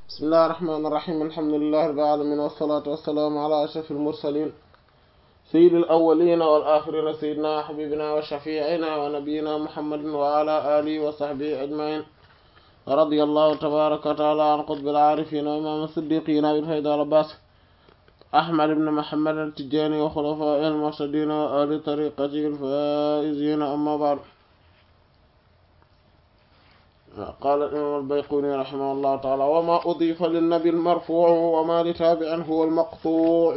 bismillahi rahmaani rahiim alhamdulillahi rabbil aalamiin wassalaatu wassalaamu ala ashrafil mursaliin sayyidil awwaliina wal aaxiriina sayyidinaa wa habiibinaa wa shafii'inaa wa nabiyyinaa muhammadin wa ala aalihi wa sahbihi ajma'iin radiyallahu tabaaraka wa ta'aalaa an qutbil aarifiin wa imaam as-siddiqiin abil faydi wal abbaas ahmad ibn muhammad at-tijaani wa xulafaa'ihil al-muhtadiin wa ahli tariiqatihil faa'iziin ammaa ba'd قال الإمام البيقوني رحمه الله تعالى وما أضيف للنبي المرفوع وما لتابع هو المقطوع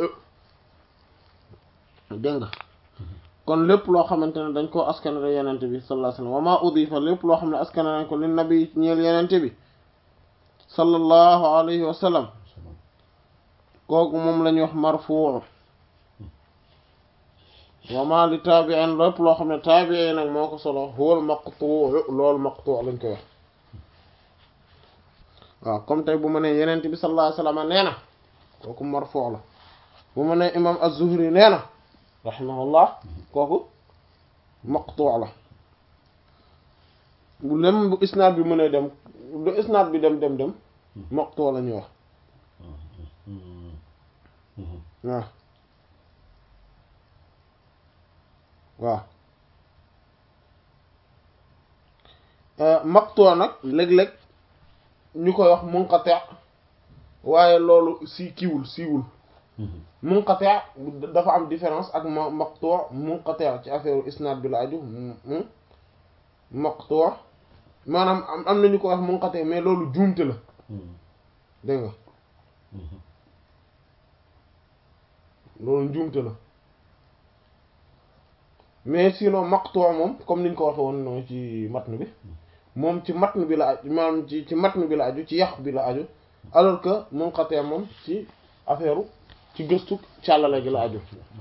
dégg nga kon lépp loo xamante ne dañ koo askanale yenente bi sallallahu alayhi wasallam wama udifa lépp loo xam ne askanale nañ ko li nabi ñeel yenente bi sallallahu alayhi wa sallam kooku moom la ñuy wax marfuu wama li taabi'in lépp loo xam ne taabi'i nag moo ko solo huwal maqtuu loolu maqtuu lañ koy wax waaw comme tey bu ma nee yenent bi sallallahu alayhi wasallam nee na kooku marfuu la bu ma nee imam az-Zuhri nee na rahimahullah kooku maqtuu la bu lem bu isnaad bi mën a dem du isnaad bi dem dem dem maqtuu la ñuy wax waaw waaw maqtuu nag léeg-léeg ñu koy wax munqati waaye loolu si kiwul siiwul munqati dafa am différence ak ma maqtuu munqati ci affaire isnaad bi la aju maqtuu maanaam am na ñu koy wax munqati mais loolu juumte la dégg nga loolu juumte la mais sinon maqtuu moom comme niñ ko waxe woon noonu ci matn bi moom ci matn bi la aju maanaam ci ci matn bi la aju ci yàq bi la aju alors que munqati moom ci affaire ci gëstu càllale gi la aju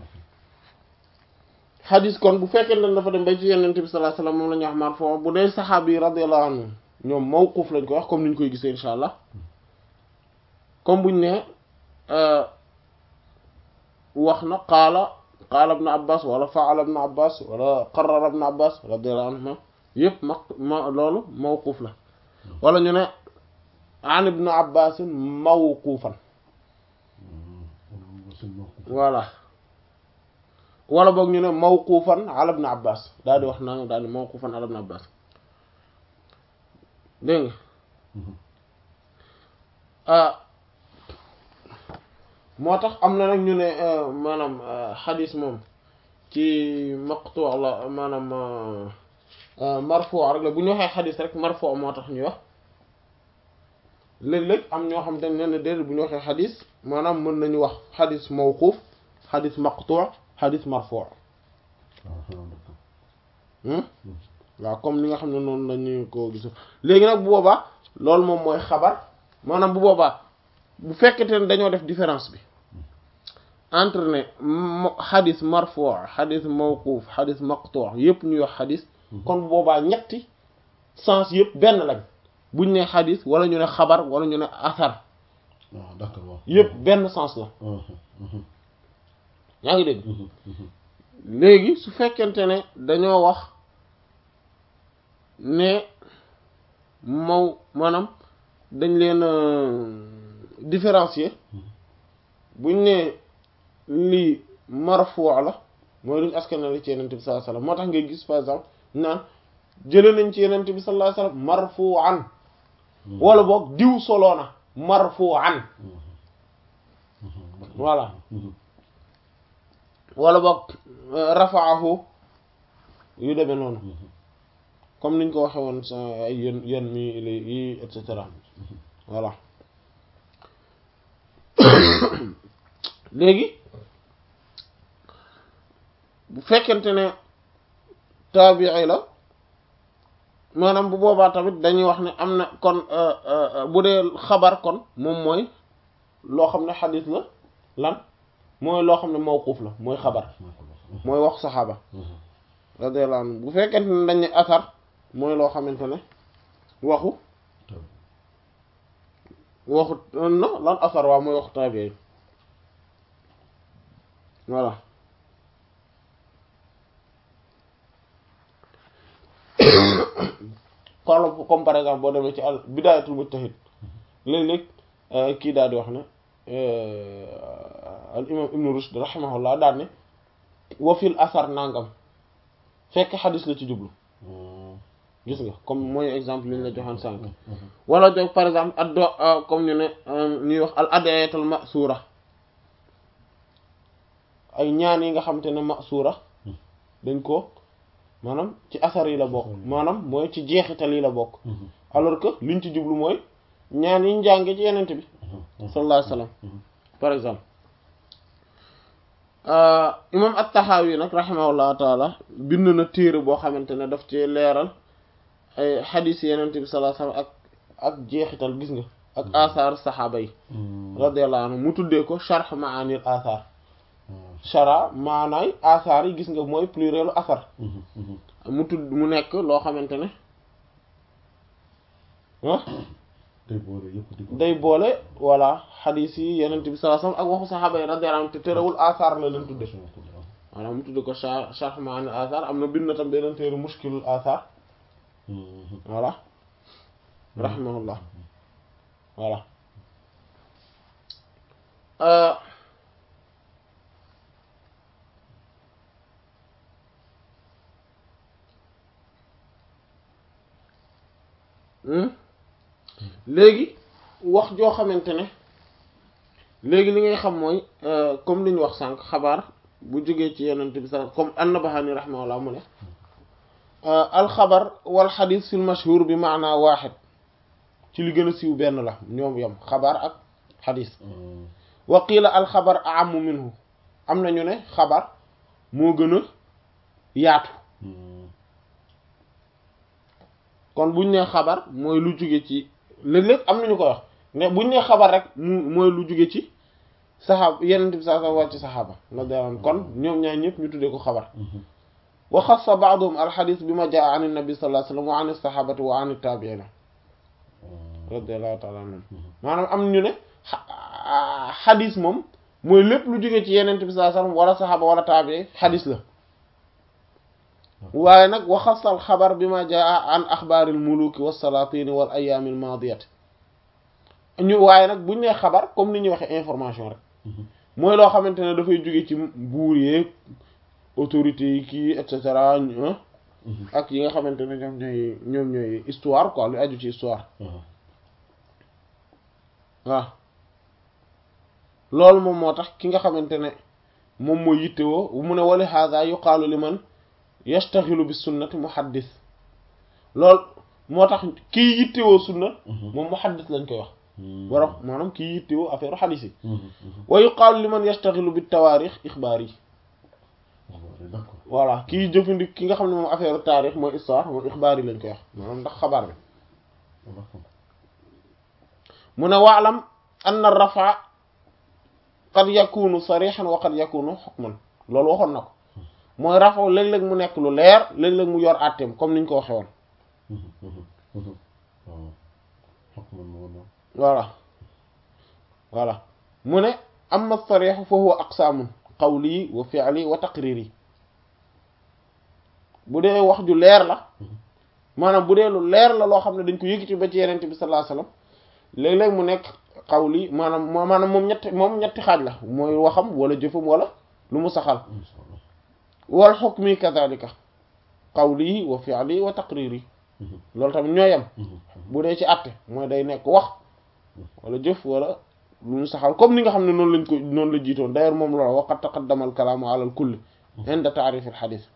xadis kon bu fekkee ne dafa dem bay ci yenente bi sallallahu alayhi wasallam moom la ñuy wax marfu bu dee saxaaba yi radiyallahu anhu ñoom mawquf lañ ko wax comme niñ koy gisee insha allah comme buñ ne wax na qaala qaala ibn abbas wala fa'ala ibn abbas wala qarrara ibn abbas radiyallahu anhuma yëpp ma ma loolu mawquf la wala ñu ne an ibn abbas mawqufan voilà wala boog ñu ne mawqufan ala ibn abbas daal di wax naa daal di mawqufan ala ibn abbas dégg nga moo tax am na nag ñu ne maanaam xadis moom ci maqtu la maanaam marfu rek la bu ñu waxee xadis rek marfu moo tax ñuy wax léeg-léeg am ñoo xam te ne ne déedéet bu ñu waxee xadis maanaam mën nañu wax xadis mawquf xadis maqtu xadis marfu waaw comme li nga xam ne noonu lañu ko gisu léegi nag bu boobaa loolu moom mooy xabar maanaam bu boobaa bu fekkete ne dañoo def différence bi entre ne xadis marfu xadis mawquf xadis maqtu yépp ñuy wax xadis kon bu boobaa ñetti sens yépp benn lañ buñ ne xadis wala ñu ne xabar wala ñu ne asar d'accord yépp benn sens la yaa ngi dégg léegi su fekkente ne dañoo wax ne maw maanaam dañ leen différencier buñ ne lii marfu la mooy luñu askanale ci yenente bi sallallahu alayhi wasallam moo tax ngay gis par exemple naan jële nañ ci yenente bi sallallahu alayhi wasallam marfu'an wala boog diw soloona marfu'an voilà wala boog rafa'ahu yu demee noonu comme niñ ko waxe woon sa ay yén yén mi yi et cetera voilà léegi bu fekkente ne taabii la maanaam bu boobaa tamit dañuy wax ne am na kon bu dee xabar kon moom mooy loo xam ne xadis la lan mooy loo xam ne mawquf la mooy xabar mooy wax saxaaba radiyallahu anhu bu fekkente ne dañ ne asar mooy loo xamante ne waxu waxu na lan asar waaw mooy waxu taabii voilà comme comme par exemple boo demee ci al bidaayatul mujtahid léeg-léeg kii daal di wax ne al imam ibnu rushd rahimahullah daal ne wa fil asar nangam fekk xadis la ci jublu gis nga comme mooy exemple li ñu la joxoon sànq wala jox par exemple addo comme ñu ne ñuy wax al adiyatul masuura ay ñaan yi nga xam te ne masuura dañ ko maanaam ci asar yi la bokk maanaam mooy ci jeexital yi la bokk alors que liñ ci jublu mooy ñaan yi ñu jànge ci yenente bi sallallahu alayhi wasallam par exemple imam at-Tahawi nag rahimahullahu taala bind na téere boo xamante ne daf ci leeral ay xadiis yenente bi sallallahu alayhi wasallam ak ak jeexital gis nga ak asaar saxaaba yi radiyallahu anhu mu tuddee ko sharh maanil asaar shara maanaay asaar yi gis nga mooy plurielu asar mu tudd mu nekk loo xamante ne ah day boole yëpp di ko day boole voilà xadiis yi yenente bi sallallahu alayhi wasallam ak waxu saxaaba yi radiyallahu anhu te terewul asaar la leen tudde voilà mu tudde ko sha sharh maanil asaar am na bind na tam beneen téere mushkilul asaar voilà rahimahullah voilà léegi wax joo xamante ne léegi li ngay xam mooy comme li ñu wax sànq xabaar bu jógee ci yenent bi sa comme an-Nabahani rahimahullah mu ne alxabar wal xadis fil mashhur bi maana waaxid ci li gën a siiw benn la ñoom yam xabaar ak xadis wa qiila alxabar aamu minhu am na ñu ne xabar moo gën a yaatu kon buñ nee xabar mooy lu jóge ci léeg-léeg am nañu ko wax ne buñ nee xabar rek mu mooy lu jóge ci saxaaba yenent bi saa sa wàcc saxaaba la deewoon kon ñoom ñaar ñëpp ñu tuddee ko xabar wa xassa ba'duhum alxadis bi ma jaa an nabi sallallahu alayhi wasallam wa an saxaabati wa an taabiina radiyallahu ta'ala anhum maanaam am ñu ne xadis moom mooy lépp lu jóge ci yenent bi sallallahu alayhi wasallam wala saxaaba wala taabii xadis la waaye nag wa xassa al xabar bi ma jaa an axbaaril muluki wa salaatini wal ayaamil maadiyati ñu waaye nag buñ nee xabar comme ni ñuy waxee information rek mooy loo xamante ne dafay jóge ci buur yeeg autorités yi kii et cetera ak yi nga xamante ne ñoom ñooy ñoom ñooy histoire quoi lu aju ci histoire waaw loolu moom moo tax ki nga xamante ne moom mooy yittewoo mu ne wali hada yuqaalu liman yastaxilu bi sunnati muhaddis loolu moo tax kii yittewoo sunna moom muhaddis lañ koy wax borom maanaam kii yittewoo affaire xadiis yi wa yuqaalu liman yastaxilu bi tawaarix ixbaar yi voilà kii jëfandik ki nga xam ne moom affaire taarix mooy histoire moom ixbaar yi lañ koy wax maanaam ndax xabaar bi mu ne waalam anna rafa qad yakunu sarixan wa qad yakunu xukman loolu waxoon na ko mooy rafa léeg-léeg mu nekk lu leer léeg-léeg mu yor àtteem comme niñ ko waxe woon voilà voilà mu ne amma sarixu fa huwa aqsaamun qawli wa fi'li wa taqriri bu dee wax ju leer la maanaam bu dee lu leer la loo xam ne dañ ko yëkkati ba ci yenente bi sallallahu alayhi wasallam léeg-léeg mu nekk qawli maanaam maanaam moom ñetti moom ñetti xaaj la mooy waxam wala jëfam wala lu mu saxal wal hukmi kadhalika qawli wa fi'li wa taqriri loolu tamit ñoo yem bu dee ci àtte mooy day nekk wax wala jëf wala lu ñu saxal comme ni nga xam ne noonu lañ ko noonu la jiitoon d'ailleurs moom loolu waqad taqaddama al kalaamu ala al kulli inda ta'rif al hadith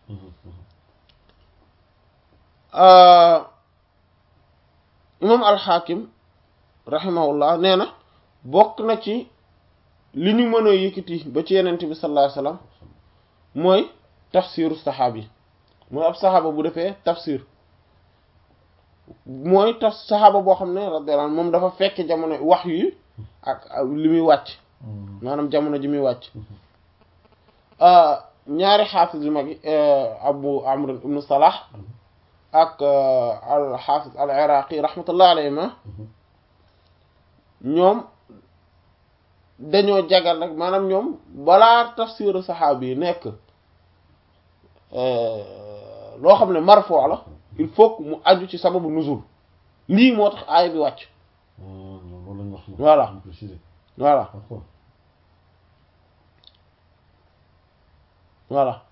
imam al-Hakim rahimahullah nee na bokk na ci li ñu mën a yëkkati ba ci yenente bi sallallahu alayhi wasallam mooy tafsiru saxaabi mooy ab saxaaba bu defee tafsir mooy taf saxaaba boo xam ne radiyallahu anhu moom dafa fekk jamono wax yi ak li muy wàcc maanaam jamono ji muy wàcc ñaari xaafis yu mag yi abu amr ibnu salah ak al xaafis al iraqi rahmatullah alayhima ñoom dañoo jagal rek maanaam ñoom balaa tafsiru saxaabi yi nekk loo xam ne marfo la il faut que mu aju ci sababu nuzul lii moo tax aaya bi wàcc Voilà. Vous précisez. voilà D'accord. voilà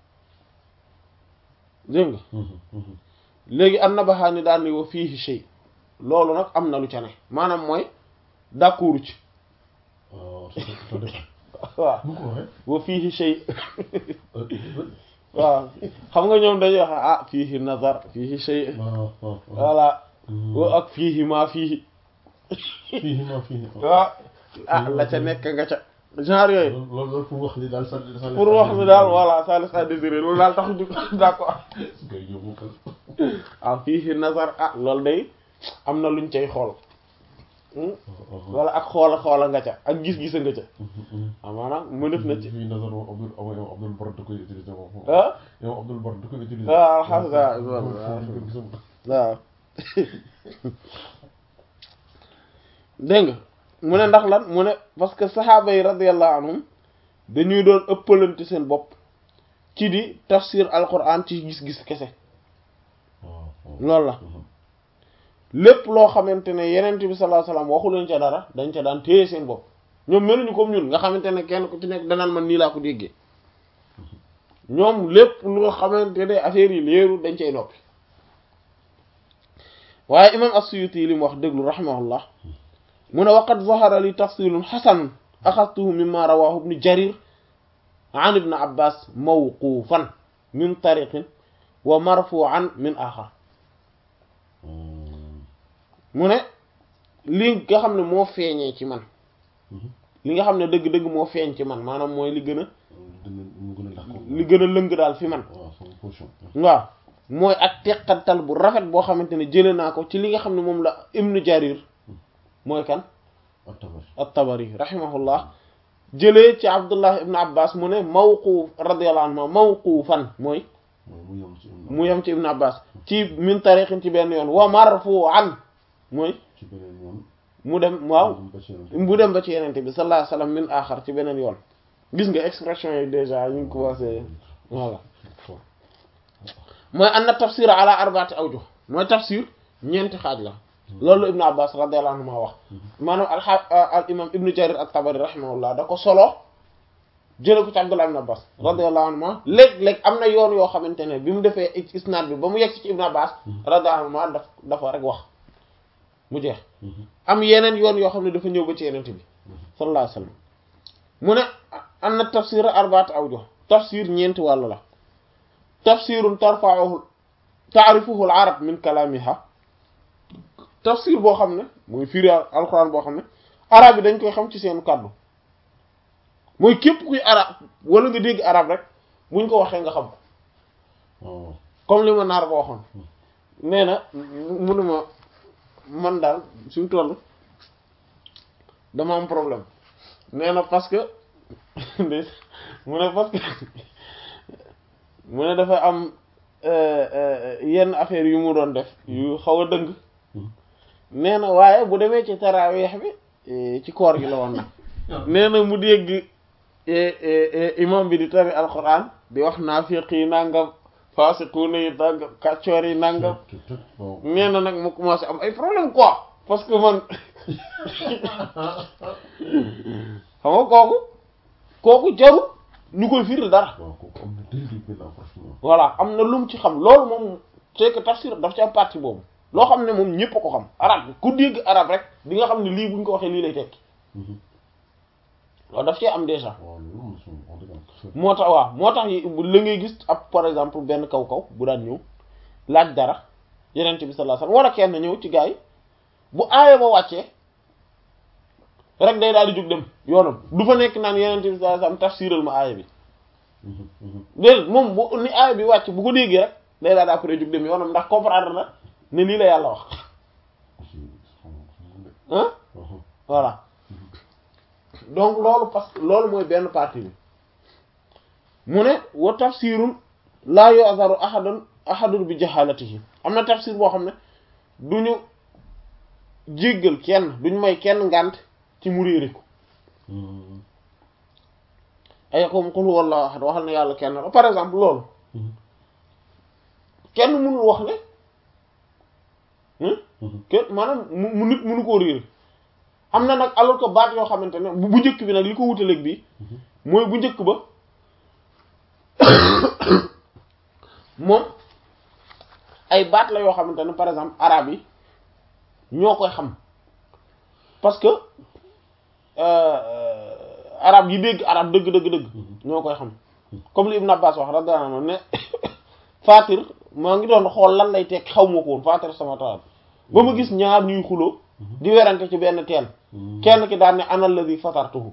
dégg nga Mhm, mhm. léegi an-Nabahaani daan ni wa fiihi shay loolu nag am na lu ca ne maanaam mooy d'accord ci Euh, ça dé- ça dépend. waaw Nu ko waxee. wa fiihi shay Euh, euh, waaw xam nga ñoom dañuy wax ah fiihi nazar fiihi shay ah, ah, ah. voilà Mhm. wa ak fiihi maa fiihi Fii ma fii. waaw ah la ca nekk nga ca genre yooyu loolu loolu loolu pour wax ni daal ça ça pour wax mi daal voilà ça laisse à désirer loolu daal tax ñu d'accord ngay yóbbu ko. ah fiihi nazar ah loolu day am na luñ cay xool Hmm? Ah, ah, wala ak xoola xoola nga ca ak gis-gisa nga ca mhm, mhm. ah maanaam mu def na ci fii nazar moom Abdul Abdul yow Abdul Bar da koy utiliser moom. ah yow Abdul Bar da koy utiliser. Ah, alhamdulilah. Foofu- foofu- foofu ko gisam. waaw dégg nga mu ne ndax lan mu ne parce que saxaaba yi radiyallahu anhum dañuy doon ëppalante seen bopp ci di tafsir alquran ci gis-gis kese waaw waaw. loolu la Mhm. lépp loo xamante ne yenent bi sallallahu alayhi wasallam waxu leen ca dara dañ ca daan téye seen bopp ñoom meluñu comme ñun nga xamante ne kenn ku ci nekk danaan man nii laa ko déggee ñoom lépp loo xamante ne affaire yi leeru dañ cay noppi waaye imam as-Suyuti li mu wax déglu rahimahullah mu ne waqad zahara li tafsilun hasan axadtuhu mimma rawahu ibnu jarir an ibn abbas mawqufan min tariqin wa marfu'an min axar Mhm. mu ne li nga xam ne moo feeñee ci man Mhm. li nga xam ne dëgg-dëgg moo feeñ ci man maanaam mooy li gën a dina mu gën a d'accord. li gën a lëng daal fi man waaw sama position. waaw mooy ak teqantal bu rafet boo xamante ne jële naa ko ci li nga xam ne moom la ibnu jarir mooy kan At-Tabari. at-tabari rahimahullah jëlee ci abdullah ibnu abbas mu ne mawquuf radiyallahu anhu mawquufan mooy mooy mu yem ci Ibn mu yem ci ibnu abbas ci min tariqin ci benn yoon wa marfu'an mooy ci beneen yoon. mu dem waaw mu dem ba ci yeneen. bu dem ba ci yenente bi sallallahu alayhi wasallam min axar ci beneen yoon gis nga expression yi déjà ñu ngi commencé voilà Fort. mooy anna tafsir ala arbaati awjuh mooy tafsir ñeenti xaaj la loolu ibnu abbas radiyallahu anhu ma wax maanaam alxa al imam ibnu jarir at-tabari rahimahullah da ko solo jële ko ci abdullah ibnu abbas radiyallahu anhu ma léeg-léeg am na yoon yoo xamante ne bi mu defee isnaad bi ba mu yegg ci ibnu abbas radiyallahu anhu ma daf dafa rek wax mu jeex Mhm. am yeneen yoon yoo xam ne dafa ñëw ba ci yenente bi sallallahu alayhi wasallam mu ne am na tafsir arbaat awjuh tafsir ñeenti wàll la tafsirun tarfa'uhu ta'rifuhu al-arab min kalamiha tafsir boo xam ne mooy firi alquran boo xam ne arab yi dañ koy xam ci seen kàddu mooy képp kuy arab wala nga dégg arab rek buñ ko waxee nga xam ko waaw. comme li ma naar ba waxoon nee na munuma man daal suñu toll dama am problème nee na parce que ndey mu ne parce que mu ne dafa am yenn affaire yu mu doon def yu xaw a dëng nee na waaye bu demee ci taraaweex bi ci koor gi la woon nag nee na mu dégg imam bi di tari alquran di wax naafiq yi nangam faasiquuna yi nangam kàccoor yi nangam waaw. nee na nag mu commencé am ay problème quoi parce que man xam nga kooku kooku jarul ñu koy firil dara waaw kooku am na dégg benn approchement. voilà am na lum ci xam loolu moom c'est que tafsir daf ci am partie boobu loo xam ne moom ñépp a ko xam arab bi ku dégg arab rek di nga xam ne lii buñ ko waxee lii lay tekki loolu daf cee am déjà waaw loolu moom suñu wax dëgg yàlla. moo tax waaw moo tax yi la ngay gis ab par exemple benn kaw kaw bu daan ñëw laaj dara yenent bi sallallahu alayhi wasallam wala kenn ñëw ci gaa yi bu aaya ba wàccee rek day daal di jóg dem yoonam du fa nekk naan yenent bi sallallahu alayhi wasallam tafsiral ma aaya bi déedéet moom bu ni aaya bi wàcc bu ko déggee rek day daal di après jóg dem yoonam ndax comprendre na ne lii la yàlla wax ah voilà donc loolu parce que loolu mooy benn partie bi mu ne wa tafsirun laa yu'zaru ahadun ahadun bi jahalatihi am na tafsir boo xam ne duñu jéggal kenn duñu may kenn ngànt ci mu réere ko ay comme qul huwallahu ahad waxal na yàlla kenn la par exemple loolu kenn mënul wax ne kenn maanaam mu nit mënu koo réere am na nag alors que baat yoo xamante ne bu bu njëkk bi nag li ko wutaleeg bi mooy bu njëkk ba moom ay baat la yoo xamante ne par exemple arabe yi ñoo koy xam parce que arabe yi dégg arabe dëgg dëgg dëgg ñoo koy xam comme li Ibn Abbas wax radiyallahu anhu ne Fatir maa ngi doon xool lan lay tekk xaw ma ko woon Fatir sama taal ba ma gis ñaar ñuy xuloo di werante ci benn teen kenn ki daan ne ana alladhi fatartuhu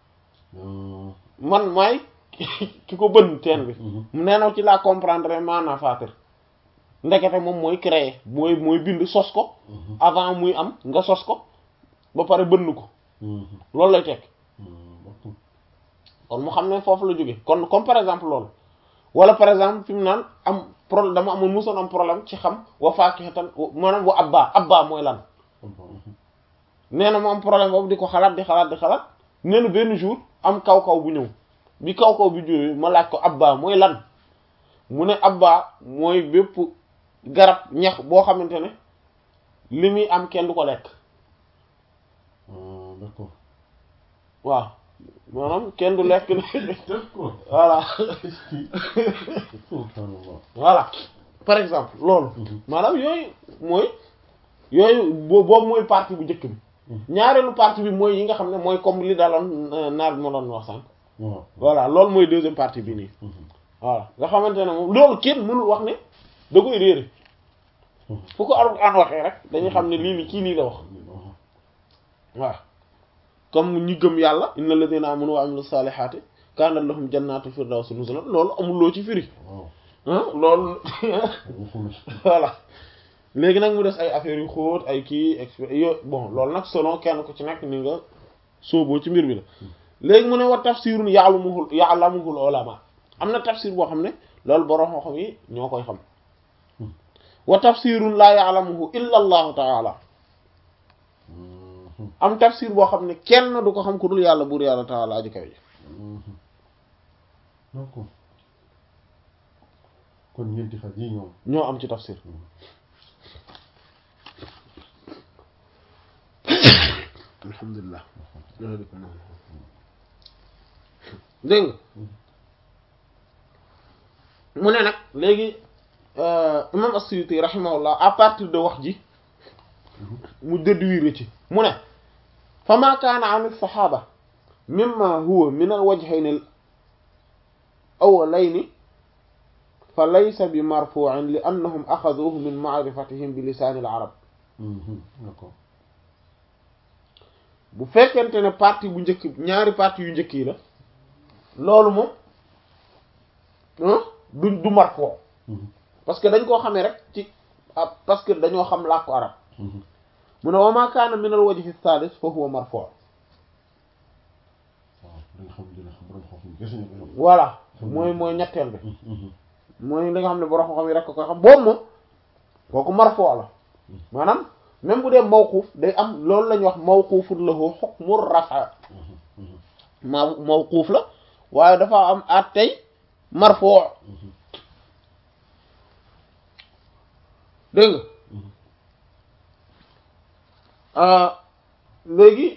man maay ki ko bënn teen bi nee na ci laa comprendre maanaam Fatir ndekete moom mooy créer mooy mooy bind sos ko avant muy am nga sos ko ba pare bënn ko loolu lay tekk kon mu xam ne foofu la jóge kon comme par exemple loolu wala par exemple fi mu naan am problème dama amoon musoon am problème ci xam wa faakihatan maanaam wa abba abba mooy lan nee na mu am problème boobu di ko xalaat di xalaat di xalaat nee na benn jour am kaw kaw bu ñëw bi kaw kaw bi jógee ma laaj ko abba mooy lan mu ne abba mooy bépp garab ñax boo xamante ne li muy am kenn du ko lekk d'accord waaw maanaam kenn du lekk d'accord voilà subhanallah voilà par exemple loolu maanaam yooyu mooy yooyu bo- boobu mooy partie bu njëkk bi ñaareelu partie bi mooy yi nga xam ne mooy comme li daloon naar bi ma doon wax sànq waaw voilà loolu mooy deuxième partie bi nii voilà nga xamante ne moom loolu kenn mënul wax ne da koy réere fu ko Alxuraan waxee rek dañuy xam ne lii li kii lii la wax waaw comme ñi gëm yàlla inna alladhina amanu wa amilu salihati kanat lahum jannatu firdawsi nuzulan loolu amul loo ci firi waaw ah loolu waxul voilà léegi nag mu des ay affaires yu xóot ay kii exp yo bon loolu nag selon kenn ku ci nekk ni nga sóoboo ci mbir bi la léegi mu ne wa tafsirun ya'lamuhu ya'lamuhu ulama am na tafsir boo xam ne loolu borom xam yi ñoo koy xam wa tafsirun la ya'lamuhu illa allahu ta'ala am tafsir boo xam ne kenn du ko xam ku dul yàlla buur yàlla ta'ala aji kaw ji d'accord kon ñeenti xaj yi ñoom ñoo am ci tafsir alhamdulilah dégg nga mu ne nag léegi imam as-Suyuti rahimahullah à partir de wax ji mu déduire ci mu ne fa ma kaana an as-sahaba mimma huwa min al-wajhayn al-awwalayni fa laysa bi marfu'in li annahum axaduhu min ma'rifatihim bi lisaan al-arab d'accord bu fekkente ne partie bu njëkk ñaari partie yu njëkk yi la loolu moom du du marfo parce que dañ koo xamee rek ci ah parce que dañoo xam làkku arab mu ne wa ma kaana min al wajhi thalith fa huwa marfo waaw dañ xam dina xam borom xam gis ñu ko voilà mooy mooy ñetteel bi mooy li nga xam ne borom xam yi rek ko koy xam boobu moom kooku marfo la maanaam même bu dee mawquuf day am loolu la ñuy wax mawquufun lahu hukmu rafa ma mawquuf la waaye dafa am at tey marfo dégg nga léegi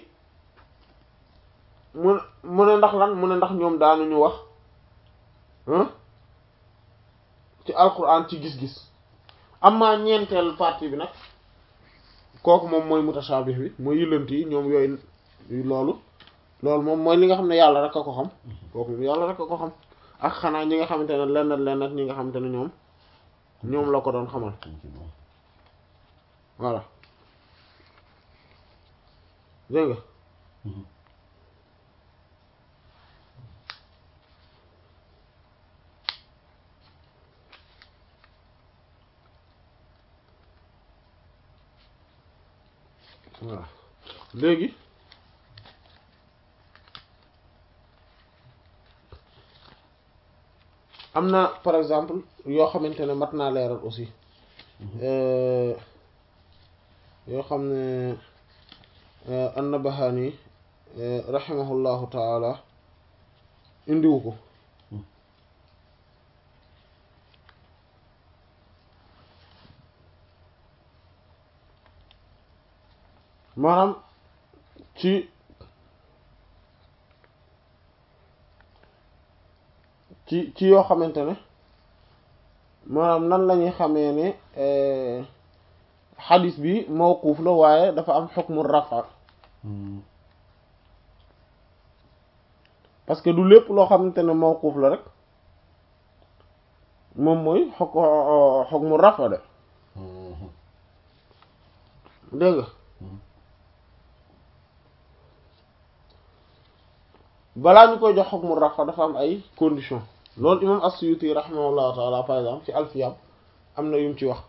mu mu ne ndax lan mu ne ndax ñoom daanuñu wax ci alquran ci gis-gis amma ñeenteel partie bi nag kooku moom mooy mutashabih bi mooy yëlant yi ñoom yooyu loolu loolu moom mooy li nga xam ne yàlla rek a ko xam kooku moom yàlla rek a ko xam ak xanaa ñi nga xamante ne lenn lenn ñi nga xamante ne ñoom ñoom la ko doon xamal voilà dégg nga voilà léegi am na par exemple yoo xamante ne mat naa leeral aussi yoo xam ne an-Nabahani rahimahullahu taala indiwu ko maanaam ci ci ci yoo xamante ne maanaam nan la ñuy xamee ne xadis bi mawquuf la waaye dafa am xukmu rafa parce que du lépp loo xamante ne mawquuf la rek moom mooy xuk xukmu rafa de dégg nga balaa ñu koy jox xukmu rafa dafa am ay conditions loolu imam as-Suyuti rahimahullahu taala par exemple ci alfiyam am na yum ci wax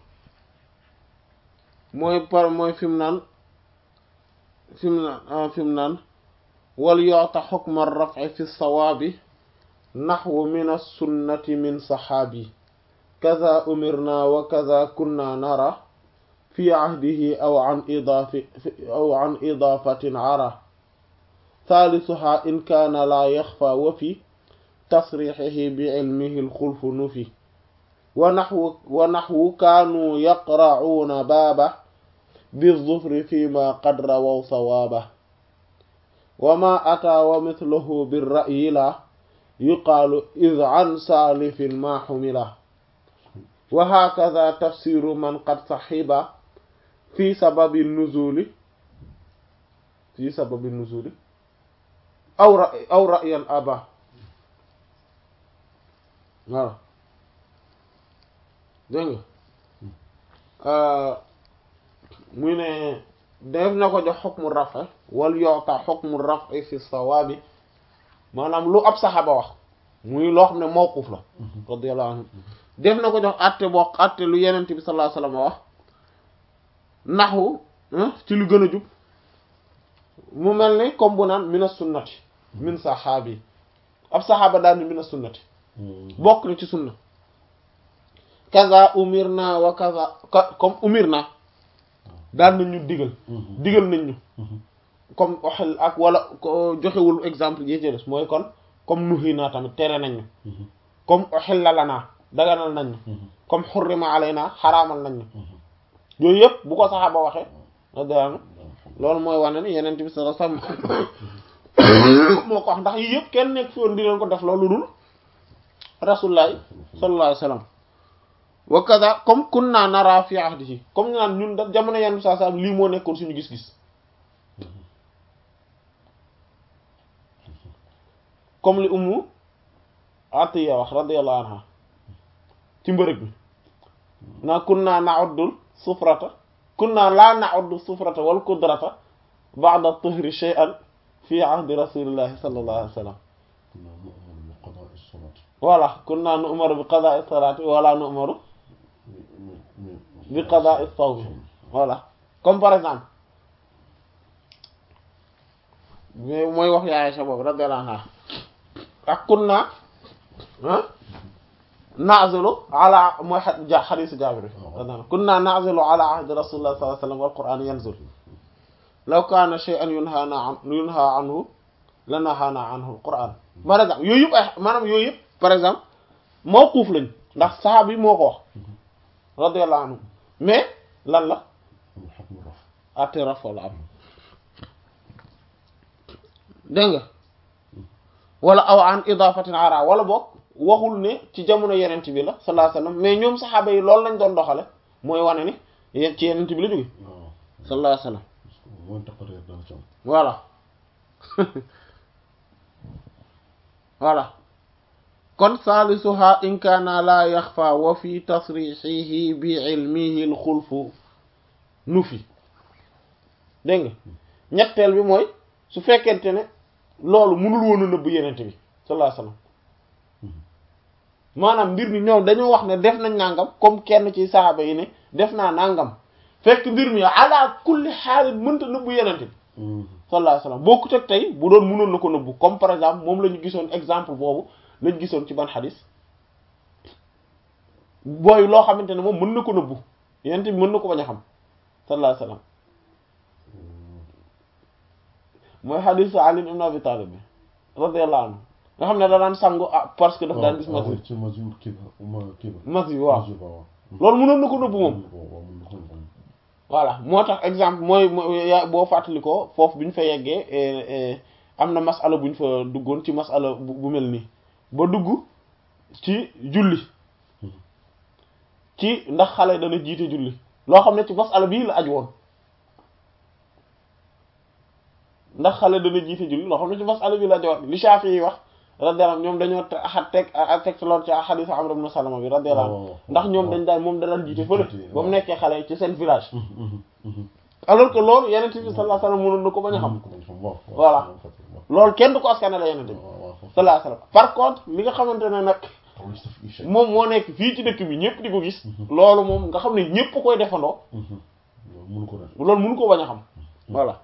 mooy par mooy fi mu naan fi mu naan fi mu naan wal yu'ta hukma ar-raf'i fi as-sawabi nahwu min as-sunnati min sahabi kaza umirna wa kaza kunna nara fi ahdihi aw an idafi aw an idafatin ara thalithuha in kana la yakhfa wa fi tasrihihi bi ilmihi al-khulfu nufi wa nahwu wa nahwu kanu yaqra'una baba بالظفر فيما قد رووا صوابه وما أتى ومثله بالرأي لا يقال إذ عن سالف ما حمله وهكذا تفسير من قد صحب في سبب النزول في سبب النزول أو رأي أو رأيا أبا voilà dégg nga muy ne def na ko jox xukmu rafa wal yoota xukmu rafa fi sawaabi maanaam lu ab saxaaba wax muy loo xam ne mawquf la radiyallahu anhu def na ko jox atte boo atte lu yenent bi sallallahu alayhi wasallam wax naxu ci lu gën a jub mu mel ni comme bu naan mina sunnati min saxaabi ab saxaaba daal ni mina sunnati bokk na ci sunna kaza umir na wa kaza comme umir na daan nañ ñu digal digal nañ ñu comme waxel ak wala joxewul exemple yi ci des mooy kon comme nuhi naa tamit tere nañ ñu comme oxilla la naa daganal nañ ñu comme xurrima alay naa xaraamal nañ ñu yooyu yëpp bu ko saxaaba waxee radiyallahu loolu mooy wane ni yeneen bi sallallahu alayhi wasallam moo ko wax ndax yii yëpp kenn nekk fi woon di leen ko def loolu dul rasulullah sallallahu alayhi wasallam wa kaza comme kunna nara fi ahdihi comme ñu naan ñun da jamono yenn saa saa lii moo nekkoon suñu gis-gis comme li ummu atiya wax radiyallahu anha ci mbërëg bi naa kunna na'uddul sufrata kunna la na'uddu sufrata wal qudrata ba'da tuhri shay'an fi ahdi rasulillahi sallallahu alayhi wasallam voilà kunna nu'maru bi qada'i salati wala nu'maru bi qada'i sawmi voilà comme par exemple mais mooy wax yaay sa boobu radiyallahu anha ak kunna na'zilu ala mooy ja xadiisu Jaabir kunna na'zilu ala ahdi rasulillah sallallahu alayhi wasallam wal qur'an yanzil law kana shay'an yunhana an yunha anhu lanahana anhu al qur'an par exemple yooyu yëpp ay maanaam yooyu yëpp par exemple mawquuf lañ ndax saxaaba yi moo ko wax radiyallahu anhu mais lan la ate raf wala am dégg nga wala aw an idafatin ara wala boog waxul ne ci jamono yenent bi la sallallahu alayhi wasallam mais ñoom saxaaba yi loolu lañ doon doxale mooy wane ni yéen ci yenent bi la jóge sallallahu alayhi wasallam voilà voilà kon salisuha in kaana la yaxfa wa fi tasrixihi bi ilmihi al xulfu nu fi dégg nga ñetteel bi mooy su fekkente ne loolu mënul woon a nëbb yenent bi sallallahu alayhi wasallam maanaam mbir mi ñoom dañoo wax ne def nañ nangam comme kenn ci saxaaba yi ne def naa nangam fekk mbir mi ala kulli xaalin mënta nëbbu yenent bi sallallahu alayhi wasallam bokkut ak tey bu doon mënoon na ko nëbbu comme par exemple moom la ñu gisoon exemple boobu lañ gisoon ci ban xadis booy loo xamante ne moom mën na ko nëbbu yenent bi mën na ko bañ a xam sallallahu alayhi wasallam mooy xadisu Ali ibn Abi Talib bi radiyallahu anhu nga xam ne da daan sangu ah parce que daf daan gis mas mas yi waaw loolu mënoon na ko nëbbu moom voilà moo tax exemple mooy mooy ya- boo fàttali ko foofu bi ñu fa yeggee eh, eh, am na masala bu ñu fa duggoon ci masala bu bu mel nii ba dugg ci julli ci ndax xale dana jiite julli loo xam ne ci masala bii la aj woon ndax xale dana jiite julli loo xam ne ci masala bii la aj woon li Shafi yi wax radiyallahu anhu ñoom dañoo te axat teg a teg lool ci xadiis Amr ibn Salama bi radiyallahu anhu waaw. ndax ñoom dañ daan moom da daan jiite fële Jiite, ba mu waaw. nekkee xale ci seen village alors que loolu yeneen bi sallallahu alayhi wasallam mënoon na ko bañ a xam Voilà. loolu kenn du ko askanale yeneen bi sallallahu alayhi wasallam par contre li nga xamante ne nag moom moo nekk fii ci dëkk bi ñëpp di ko gis loolu moom nga xam ne ñëpp koy defandoo mënu ko def loolu mënu ko bañ a xam voilà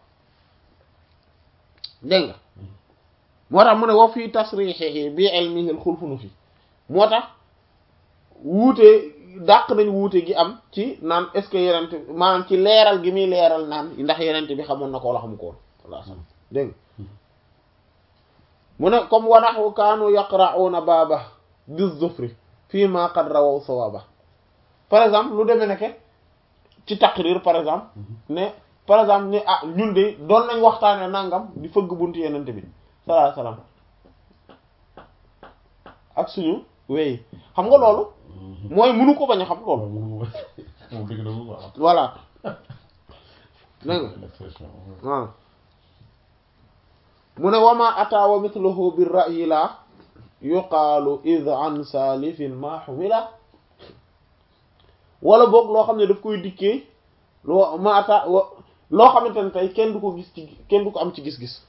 dégg nga moo tax mu ne wa fii tasrixihi bi ilmihi al-xulfunu fi moo tax wuute dàq nañ wuute gi am ci naan est-ce que yenente maanaam ci leeral gi muy leeral naan ndax yenente bi xamoon na ko wala xamu ko woon walla sax dégg nga mu ne comme wanaxu kaanu yaqra'una baaba bi zufri fii ma qad rawaw sawaba par exemple lu demee nekke ci taqrir par exemple ne par exemple ne ah ñun de doon nañ waxtaane nangam di fëgg buntu yenente bi sallallahu alayhi wasallam ak suñu wey xam nga loolu mooy mënu ko bañ a xam loolu moom dëgg la mu waaw voilà dégg nga l'expression waaw mu ne wama ata wa mithluhu bir ra'yi la yuqaalu id an salifin ma humila wala boog loo xam ne daf koy dikkee loo ma ata wa loo xamante ne tey kenn du ko gis ci kenn du ko am ci gis-gis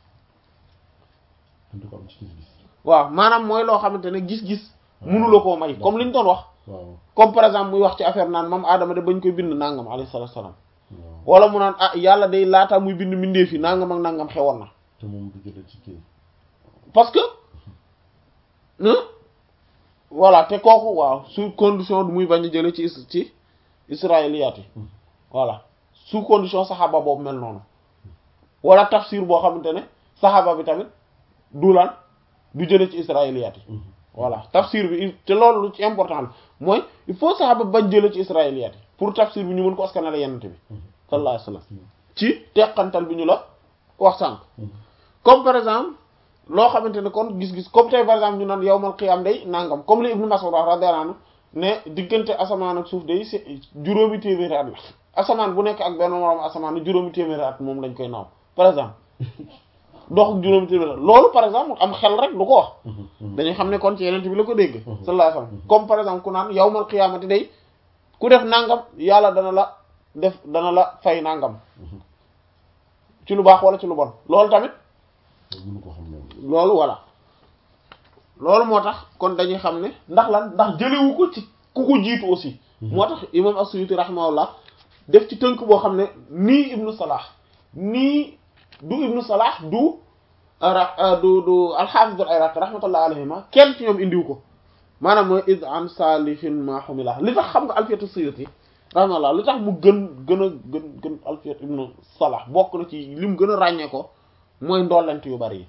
du ko am ci gis-gis waaw maanaam mooy loo xamante ne gis-gis mënula koo may comme li ñu doon wax waaw comme par exemple muy wax ci affaire naan moom Adama de bañ koy bind nangam alayhi salaatu salaam waaw wala mu naan ah yàlla day laataa muy bind mbindeef yi nangam ak nangam xewoon na te moom du jëlee ci kii parce que hein voilà te kooku waaw sous condition du muy bañ a jële ci is- ci israéliyaat yi voilà sous condition saxaaba boobu mel noonu wala tafsir boo xamante ne saxaaba bi tamit du lan du jële ci israéliyaat yi voilà tafsir bi il- te loolu lu ci important la mooy il faut saxaaba bañ jële ci israéliyaat yi pour tafsir bi ñu mën ko askanale yenante bi sallallahu alayhi wasallam ci teqantal bi ñu la wax sànq comme par exemple loo xamante ne kon gis-gis comme tey par exemple ñu naan yawmal qiyaam day nangam comme li Ibnu Mas'ud wax radiyallahu anhu ne diggante asamaan ak suuf day c'est juróomi téeméeri at la asamaan bu nekk ak benn moroom asamaan juróomi téeméeri at moom lañ koy naaw par exemple dox ak juróomi téeméeri at loolu par exemple am xel rek du ko wax dañuy xam ne kon ci yeneen bi la ko dégg sallallahu alayhi wasallam comme par exemple ku naan yawmal qiyaamati day ku def nangam yàlla dana la def dana la fay nangam ci lu baax wala ci lu bon loolu tamit mënu ko xam loolu loolu voilà loolu moo tax kon dañuy xam ne ndax lan ndax jëlewu ko ci ku ko jiitu aussi moo tax imam as-Suyuti rahimahullah def ci tënk boo xam ne nii ibnu Salah nii du ibnu Salah du ra du du al-Hafiz al-Iraqi rahmatullah alayhima kenn ci ñoom indiw ko maanaam mooy id an salifin ma humila li tax xam nga alfiyatu Suyuti rahimahullah li tax mu gën gën a gën gën alfiyat ibnu Salah bokk na ci lim gën a ràññee ko mooy ndollent yu bari yi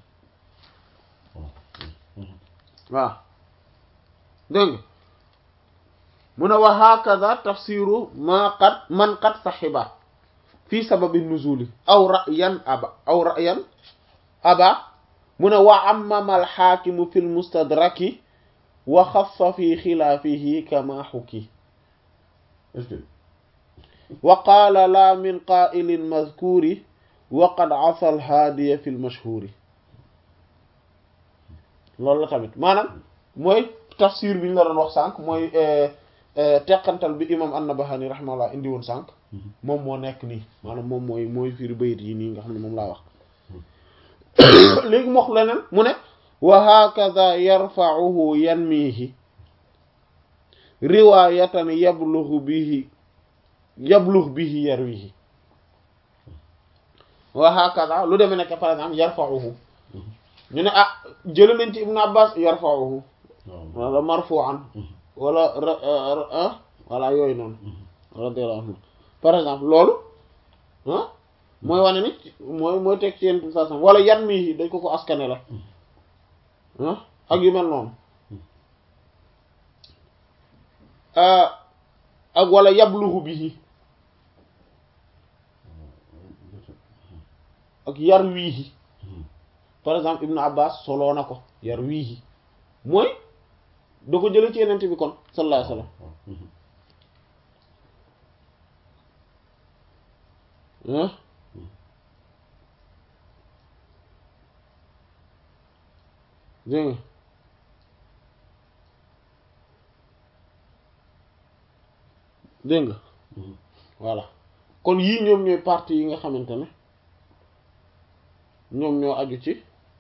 waaw dégg nga mu ne wa hakaza tafsiru ma qad man qad saxiba fi sababi nuzuli aw ra'yan aba aw ra'yan aba mu ne wa ammama alxaakimu fi lmustadraki wa xassa fi xilaafihi kama xuki est-ce que wa qaala la min qaa'ilin mazkuuri wa qad asa alhaadiya fi lmashhuuri loolu la tamit maanaam mooy tafsir bi ñu la doon wax sànq mooy teqantal bi imam an-Nabahani rahimahullah indi woon sànq moom moo nekk nii maanaam moom mooy mooy firi bayit yi nii nga xam ne moom laa wax léegi mu wax leneen mu ne wa hakaza yarfa'uhu yanmihi riwayatan yablughu bihi yablugh bihi yarwihi wa hakaza lu demee nekk par exemple yarfa'uhu ñu ne ah jële nañ ci Ibn Abbas yarfa'uhu waaw wala marfu'an wala ah wala yooyu noonu radiyallahu anhu par exemple loolu ah mooy wane ni mooy mooy teg ci yenn façon wala yan mi dañ ko ko askane la ah ak yu mel noonu ak wala yabluhu bihi ak yar wiihi par exemple ibnu abbas soloo na ko yar wiihi mooy da ko jële ci yenente bi kon sallallahu alayhi wasallam ah dégg nga dégg nga voilà kon yii ñoom ñooy parties yi nga xamante ne ñoom ñoo aju ci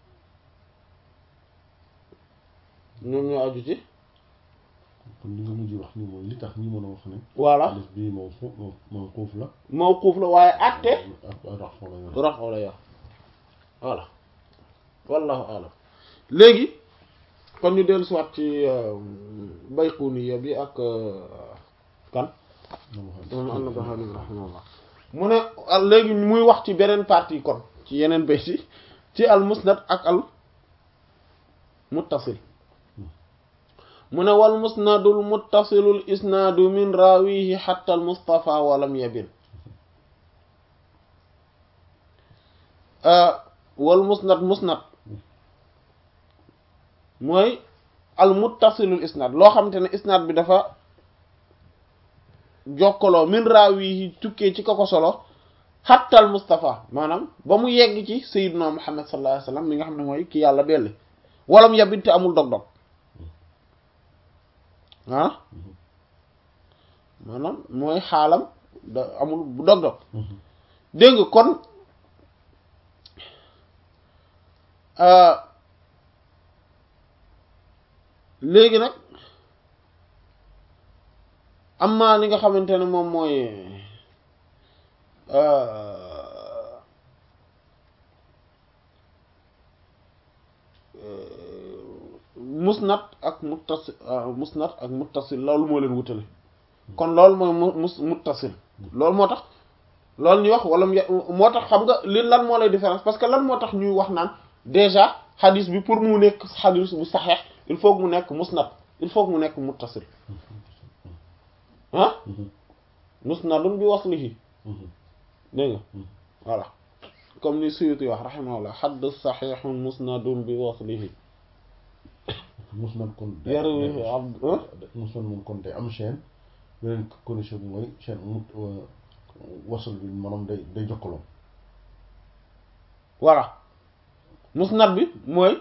ñoom ñoo aju ci kon li nga mujj wax ni mooy li tax ñi mën a wax ne voilà alif bii moom foofu moom foofu la mawquuf la waaye àtte ak rax la yor rafa la yor voilà wallahu alam léegi kon ñu dellu siwaat ci Bayquniya bi ak kan moom an-Nabahani rahimahullah mu ne léegi muy wax ci beneen partie kon ci yeneen bayt yi ci al musnad ak al muttasil mu ne wal musnadul muttasilul isnaadu min rawihi hatta al mustafa walam yabin wal musnad musnad mooy al muttasilul isnaad loo xamante ne isnaad bi dafa jokkaloo min rawihi tukkee ci koko solo hatta al mustafa maanaam ba mu yegg ci sayyidina muhammad sallallahu alayhi wasallam mi nga xam ne mooy ki yàlla belli walam yabin te amul dog-dog ah maanaam mooy xaalam da amul bu dog-dog dégg nga kon léegi nag am na li nga xamante ne moom mooy musnad ak muttasil musnad ak muttasil loolu moo leen wutale kon loolu mooy mu mus muttasil loolu moo tax loolu ñuy wax wala moo tax xam nga li lan moo lay différence parce que lan moo tax ñuy wax naan déjà xadis bi pour mu nekk xadis bu saxeex il faut que mu nekk musnad il faut que mu nekk muttasil ah musnadun bi waslihi dégg nga voilà comme ni Suyuti wax rahimahullah xadd saxiixun musnadun bi waslihi musnad kon yarwi abd musnad moom kon day am chaîne beneen condition bi mooy chaîne mu wasal bi maanaam day day jokkaloo voilà musnad bi mooy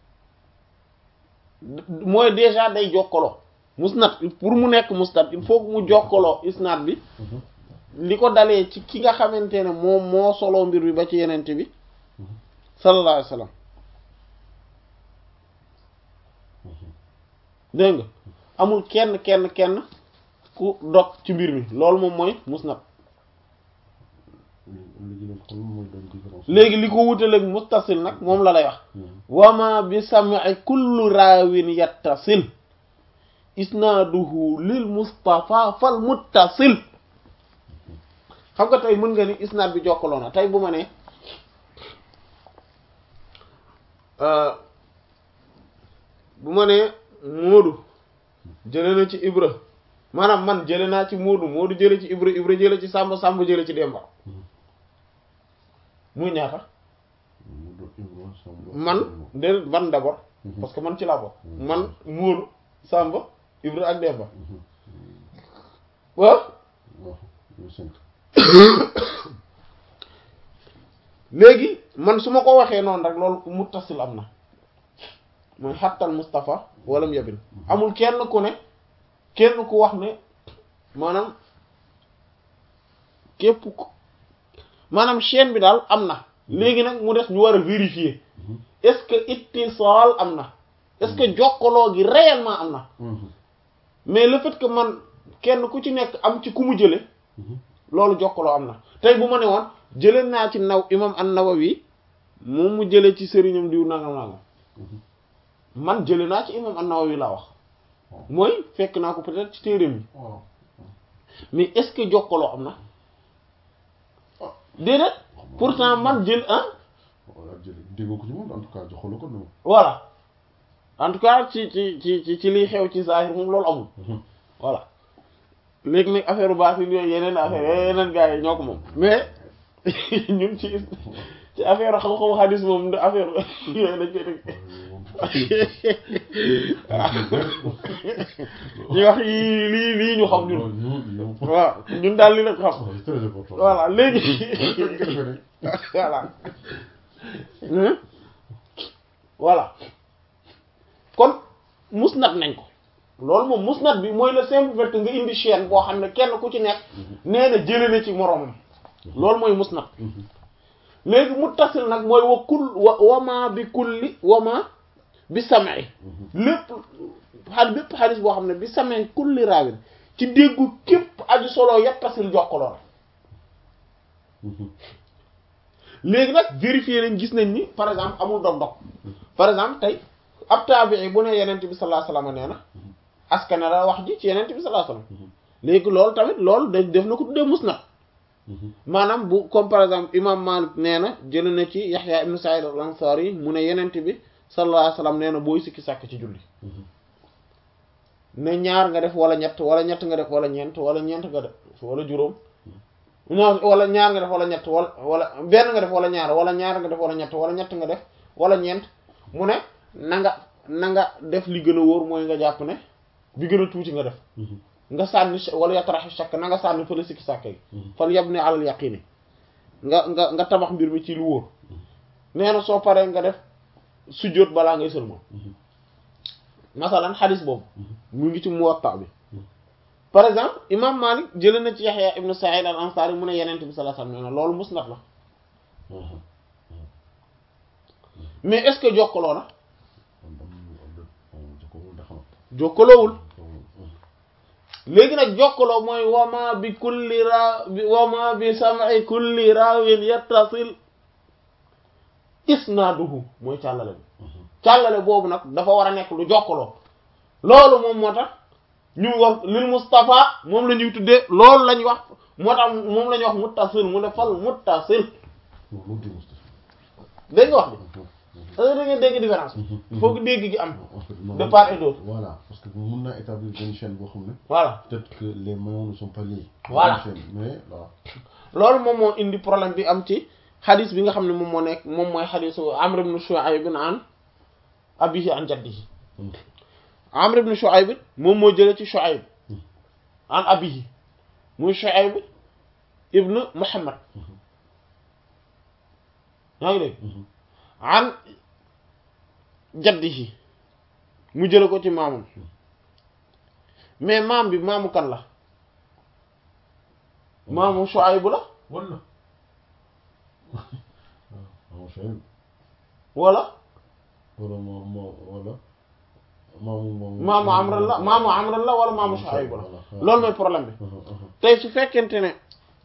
mooy déjà day jokkaloo musnad pour mu nekk musnad il faut que mu jokkaloo isnad bi li ko dalee ci ki nga xamante ne moom moo soloo mbir bi ba ci yenente bi sallallahu alayhi wasallam dégg nga amul kenn kenn kenn ku dog ci mbir mi loolu moom mooy musnad léegi li ko wutaleeg muttasil nag moom la lay wax wama bi sam'i kullu raawin yattasil isnaaduhu lil mustafa fal muttasil xam nga tey mën nga ni isnaad bi jokkaloo na tey bu ma ne bu ma nee Moodu jële na ci Ibra maanaam man jële naa ci Moodu Moodu jële ci Ibra Ibra jële ci Samba Samba jële ci Demba muy ñaata man de man d'abord parce que man ci laa bokk man Moodu Samba Ibra ak Demba waaw léegi man su ma ko waxee noonu rek loolu muttasil am na mooy xattal Mustafa walam yabin amul kenn ku ne kenn ku wax ne maanaam képp ku maanaam chaîne bi daal am na léegi nag mu des ñu war a vérifier est-ce que ittisaal am na est-ce que jokkaloo gi réellement am na mais le fait que man kenn ku ci nekk am ci ku mu jële loolu jokkaloo am na tey bu ma ne woon jële naa ci naw imam an-Nawawi moom mu jële ci sëriñam diw nangam nangam man jële naa ci imam an-Nawawi laa wax mooy fekk naa ko peut-être ci téereem yi mais est-ce que jokkaloo am na déedéet pourtant man jël ah déggoo ko ci moom en tout cas joxaloo ko noonu voilà en tout cas ci ci ci ci liy xew ci zahir moom loolu amul voilà léegi nag affaire baatin yooyu yeneen affaire yooyu yeneen gars yi ñoo ko moom mais ñun ci ci affaire xam-xamu xadis moom de affaire yooyu dañ koy teg ñu wax yii lii lii ñu xam ñun waaw ñun daal li la ko xam voilà léegi voilà voilà kon musnad nañ ko loolu moom musnad bi mooy le simple fait que nga indi chaîne boo xam ne kenn ku ci nekk nee na jële na ci moroomam loolu mooy musnad léegi muttasil nag mooy wa kul wa wama bi kulli wama bi sam'i lépp xadis bépp xadis boo xam ne bi sam'i kulli raawin ci déggu képp aju solo yattasil jokkaloo léegi nag vérifier nañ gis nañ ni par exemple amul dog-dog par exemple tey ab taabii bu ne yenent bi sallallahu alayhi wasallam nee na askane la wax ji ci yenent bi sallallahu alayhi wasallam léegi loolu tamit loolu da def na ko tuddee musnad maanaam bu comme par exemple imam Malik nee na jël na ci Yahya ibn Sa'id al-Ansari mu ne yenent bi sallallahu alayhi wasallam nee na booy sikki sàkk ci julli ne ñaar nga def wala ñett wala ñett nga def wala ñeent wala ñeent nga def wala juróom non wala ñaar nga def wala ñett wala wala benn nga def wala ñaar wala ñaar nga def wala ñett wala ñett nga def wala ñeent mu ne na nga na nga def li gën a wóor mooy nga jàpp ne bi gën a tuuti nga def nga sànni wala yatraxi shakk na nga sànni fële sikki sàkk yi fal yab ne alal yaqini nga nga nga tabax mbir mi ci lu wóor nee na soo paree nga def sujjóot balaa ngay sëlmal masalan xadis boobu mu ngi ci Muwatta bi par exemple imam Malik jëlee na ci Yahya ibn Sa'id al-Ansari mu ne Yonent bi sallallahu alayhi wasallam nee na loolu musnad la mais est-ce que jokkaloo na jokkaloowul léegi nag jokkaloo mooy wama bi kulli ra wama bi sam'i kulli raawin yattasil isnaaduhu mooy càllale bi càllale boobu nag dafa war a nekk lu jokkaloo loolu moom moo tax ñu wax lil Mustafa moom la ñuy tuddee loolu lañ wax moo tax moom la ñuy wax muttasil mu ne fal muttasil dégg nga wax bi da ngeen dégg différence il faut que dégg gi am de part et d'autre voilà parce que mun naa établir benn chaîne boo xam ne voilà peut-être que les maillons ne sont pas liés Voilà. chaîne mais voilà loolu moom moo indi problème bi am ci xadis bi nga xam ne moom moo nekk moom mooy xadisu Amr ibn Shu'ayb an abihi an jaddihi Amr ibn Shu'ayb moom moo jëlee ci Shu'ayb an abihi muy Shu'ayb ibn Muhammad yaa ngi dégg an jaddihi mu jële ko ci maamam mais maam bi maamu kan la maamu Shu'ayb la wala waaw chaîne wala wala moo moo wala maamu maamu maamu Amran la maamu Amran la wala maamu Shu'ayb la loolu mooy problème bi tey su fekkente ne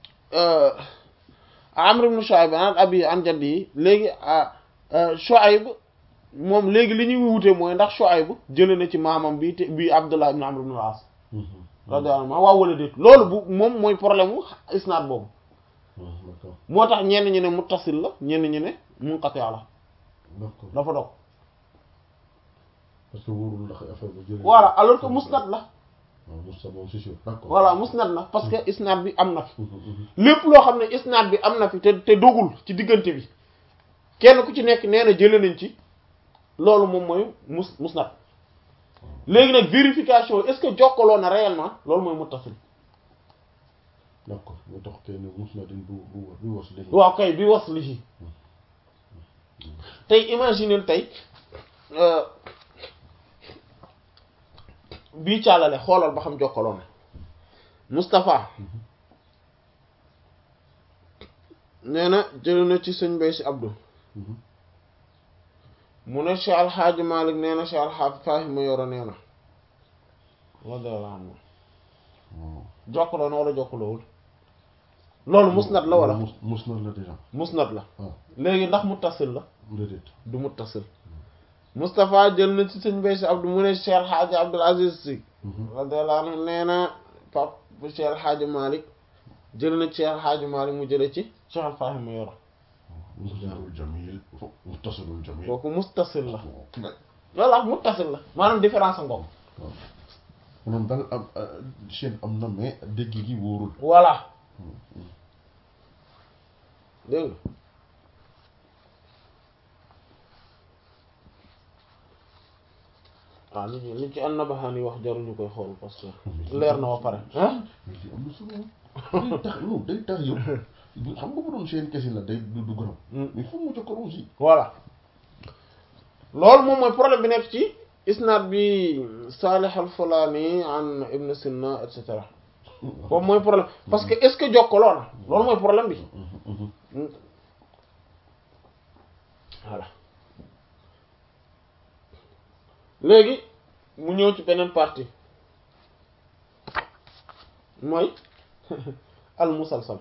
Amr ibn Shu'ayb an abi an jaddi yi léegi Shu'ayb moom léegi li ñuy wute mooy ndax Shu'ayb jële na ci maamam bi te bi Abdullah ibn Amr ibn al-As radiyallahu anhu waaw wala déet loolu bu moom mooy problème mu isnaad boobu d'accord moo tax ñenn ñi ne muttasil la ñenn ñi ne munqati' la d'accord dafa dog parce que wóorul ndax affaire bu jëlee voilà alors que musnad la waaw Moussa moom c'est sûr d'accord voilà musnad la parce que isnaad bi am na fi lépp loo xam ne isnaad bi am na fi te te dogul ci diggante bi kenn ku ci nekk nee na jëlee nañ ci loolu moom mooy mus musnad léegi nag vérification est-ce que jokkaloo na réellement loolu mooy muttasil d'accord moo tax kay ne mus na din du du du was léegi waaw kay bi wasli ci tey imaginer tey euh, bii càllale xoolal ba xam jokkaloo na Moustapha nee na jële na ci sëñ Bay si Abdou mu ne Cheikh Al Hadj Malick nee na Cheikh Al Hadj Fahima yoro nee na radiyallahu anhu waaw jokkaloo na wala jokkaloowul loolu musnad la wala mus mus na la déjà musnad la waaw léegi ndax muttasil la déedéet du muttasil Moustapha jël na ci sëñ Bay si Abdou mu ne Cheikh Al Hadj Abdoul Aziz Sy radiyallahu anhu nee na pap Cheikh Al Hadj Malick jël na ci Cheikh Al Hadj Malick mu jële ci Cheikh Al Fahima yoro musnadul jamil muttasilul jamil kooku muttasil la voilà muttasil la maanaam différence ngoom maanaam daal am chaîne am na mais dégg gi wóorul voilà dégg nga waaw li ci li ci an-Nabahani wax jaruñu koy xool parce que leer na ba pare ah mais li am na solo day tax non day tax yow xam nga bu doon chaîne kese la day du du gërëm mais foog mu jokkoo aussi voilà loolu moom mooy problème bi nekk ci isnaad bi Salih al-Fulani an Ibn Sina et cetera boobu mooy problème parce que est-ce que jokkaloo na loolu mooy problème bi voilà léegi mu ñëw ci beneen partie mooy al musalsal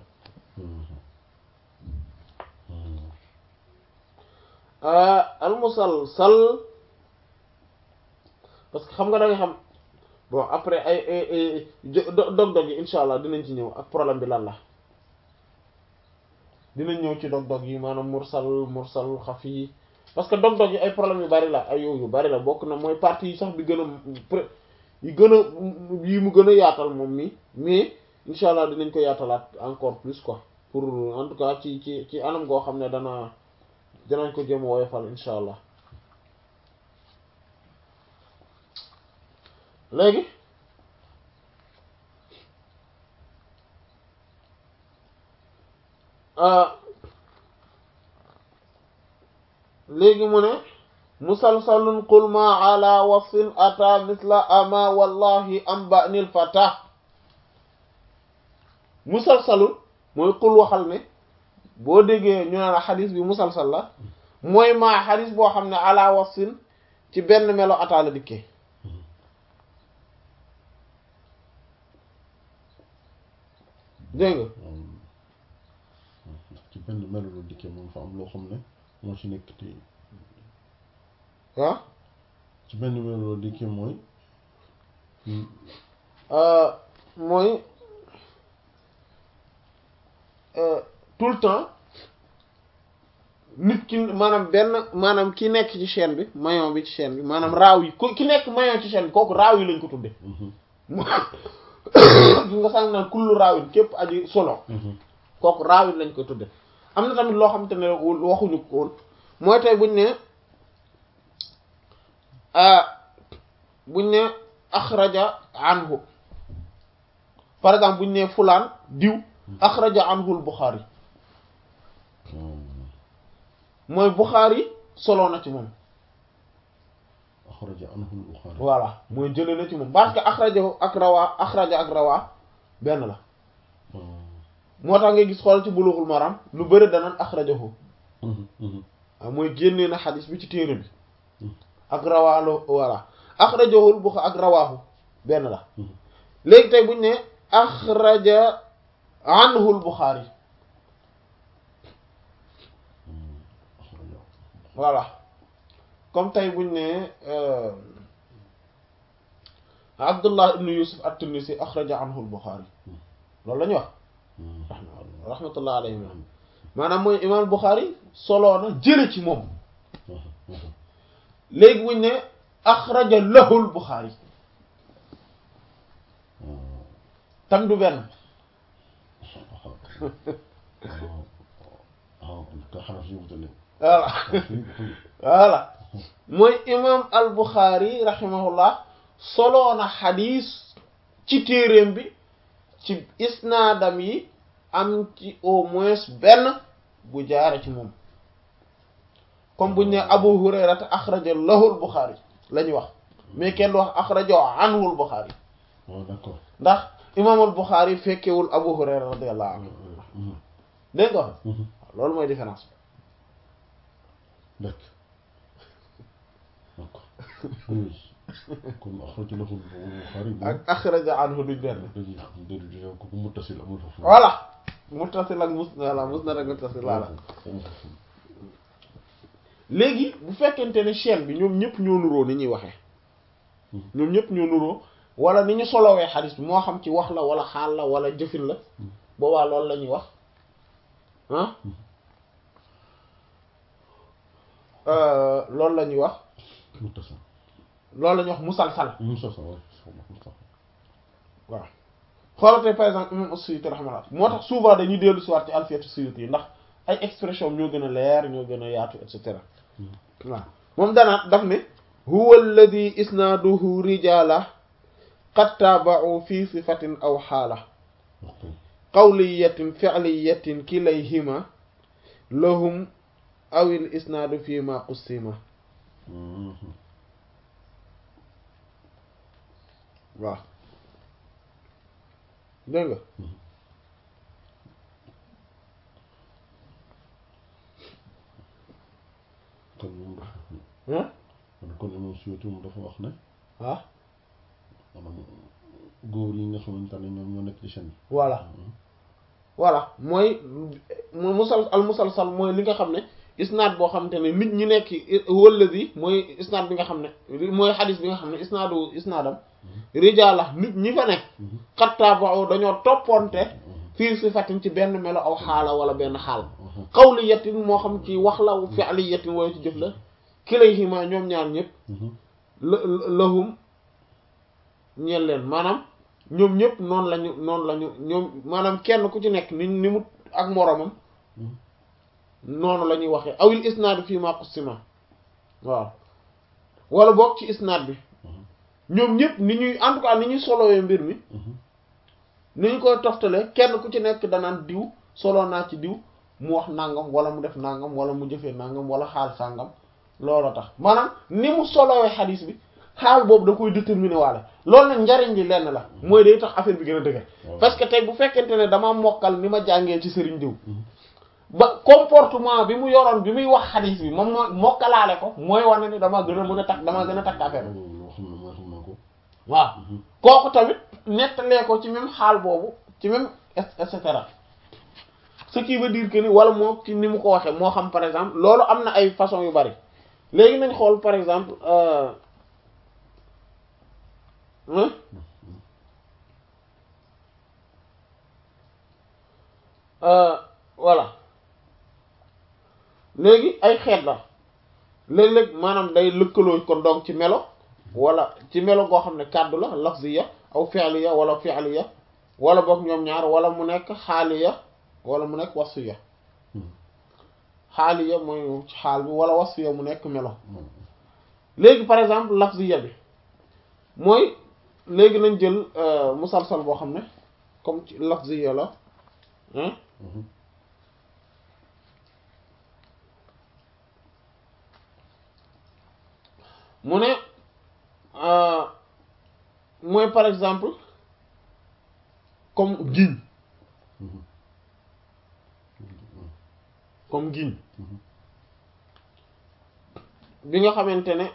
al musalsal parce que xam nga da nga xam bon après ay ay dog-dog yi insha allah dinañ ci ñëw ak problème bi lan la dinañ ñëw ci dog-dog yi maanaam mursal mursal xafi parce que dog-dog yi ay problème yu bari la ay yow yu bari la bokk na mooy partie yi sax bi gën a yi gën a yi mu gën a yaatal moom mi mais insha allah dinañ ko yaatalaat encore plus quoi pour en tout cas ci ci ci anam goo xam ne dana dinañ ko jëm woyofal insha allah léegi léegi mu ne musalsalun qul ma ala wasfin ata misla ama wallahi am banil fata musalsalun mooy qul waxal ne boo déggee ñu ne la xadis bi musalsal la mooy maa xadis boo xam ne ala wasfin ci benn melo ata la dikkee dégg nga ci benn melo la dikkee moom fa am loo xam ne moo ci nekk te ah ci benn melo la dikkee mooy mooy tout le temps nit ki maanaam benn maanaam ki nekk ci chaîne bi maillon bi ci chaîne bi maanaam raaw yi ku ki nekk maillon ci chaîne bi kooku raaw yi lañ ko tudde gi nga sànq naan kullu raawin képp aji solo kooku raawin lañ koy tudde am na tamit loo xamante ne waxuñu ko woon mooy tey buñ ne buñ ne axraja anhu par exemple buñ ne fulaan diw axraja anhu al Buxaari mooy Buxaari solo na ci moom axraja anhu al Buxaari voilà mooy jëlee na ci moom parce que axraja ak rawaa axraja ak rawaa benn la moo tax ngay gis xool ci bulughul maram lu bëri danaan axrajahu waaw mooy génnee na xadis bi ci téere bi ak rawaalu voilà axrajahul bu ak rawaahu benn la léegi tey buñ ne axraja anhul Buxaari voilà comme tey buñ ne Abdullah ibn Yusuf at-Tinnisi axraja anhu al-Bukhari loolu la ñuy wax rahmatullah alayhi maanaam mooy imam Bukhari soloo na jële ci moom léegi buñ ne axraja lahu al-Bukhari tam du benn voilà voilà mooy imam al Bukhari rahimahullah soloo na xadis ci téeréem bi ci isnaadam yi am ci au moins benn bu jaare ci moom comme buñ ne Abu Hurayrata axraja lahu al Bukhari la ñuy wax mais kenn du wax axraja anhu al Bukhari d'accord ndax imam al Bukhari fekkewul Abu Hurayra radiyallahu anhu dégg nga loolu mooy différence d'accord d'accord kon axraja lahu al-Bukhari ak axraja anhu duñ benn dañuy xam déedéet ko muttasil amul foofu voilà muttasil ak mus voilà musnad ak muttasil voilà léegi bu fekkente ne chaîne bi ñoom ñëpp ñoo nuroo ni ñuy waxee ñoom ñëpp ñoo nuroo wala ni ñu solowee xadis bi moo xam ci wax la wala xaal la wala jëfin la boobaa loolu la ñuy wax ah loolu la ñuy wax muttasil loolu la ñuy wax musalsal musalsal waaw xoolatee par exemple imam as-Suyuti rahimahullah moo tax souvent dañuy dellu si waat ci alfiyatu Suyuti yi ndax ay expression ñoo gën a leer ñoo gën a yaatu et cetera waaw moom danaa daf ne huwa alladi isnaaduhu rijala qad taaba'u fi sifatin aw xaala qawliyatin fi'liyatin kilayhima lahum awil isnaadu fi ma qussima waaw dégg nga kon moom dafa ah kon moom surtout moom dafa wax ne ah maanaam góor yi nga xamante ne ñoom ñoo nekk ci chaîne bi voilà voilà mooy mu musal al musalsal mooy li nga xam ne isnaad boo xamante ne nit ñi nekk walladi mooy isnaad bi nga xam ne mooy xadis bi nga xam ne isnaadu isnaadam rijaala nit ñi fa nekk xattaabao dañoo topponte fii sifatin ci benn melo aw xaala wala benn xaal qawliyatin moo xam ci wax la fi'liyatin wala ci jëf la kilayhima ñoom ñaar ñëpp la lahum ñeel leen maanaam ñoom ñëpp noonu lañu noonu lañu ñoom maanaam kenn ku ci nekk ni ni mu ak moroomam noonu la ñuy waxee awil isnaad fii ma qusima waaw wala boog ci isnaad bi ñoom ñëpp ni ñuy en tout cas ni ñuy solowee mbir mi ni ñu koy toftale kenn ku ci nekk danaan diw solo naa ci diw mu wax nangam wala mu def nangam wala mu jëfee nangam wala xaal sàngam looloo tax maanaam ni mu solowee xadiis bi xaal boobu da koy déterminer waale loolu nag njariñ li lenn la mooy day tax affaire bi gën a dëgër parce que tey bu fekkente ne dama mokkal ni ma jàngee ci sëriñ diw ba comportement bi mu yoroon bi muy wax xadiis bi moom moo mokkalaale ko mooy wane ni damaa gën a mën a takk damaa gën a takk affaire bi loo xam ne mooy xam na ko waaw kooku tamit nettalee ko ci même xaal boobu ci même et cetera ce qui veut dire que ni wala moo ci ni mu ko waxee moo xam par exemple loolu am na ay façon yu bari léegi nañ xool par exemple voilà léegi ay xeet la léeg-léeg maanaam day lëkkaloo kon donc ci melo wala ci melo goo xam ne kàddu la lafziya aw fi'liya wala fi'liya wala boog ñoom ñaar wala mu nekk xaaliya wala mu nekk wasfiya xaaliya mooy ci xaal bi wala wasfiya mu nekk melo léegi par exemple lafziya bi mooy léegi nañ jël musalsal boo xam ne comme ci lafziya la hein mu ne mooy par exemple comme giñ comme giñ bi nga xamante ne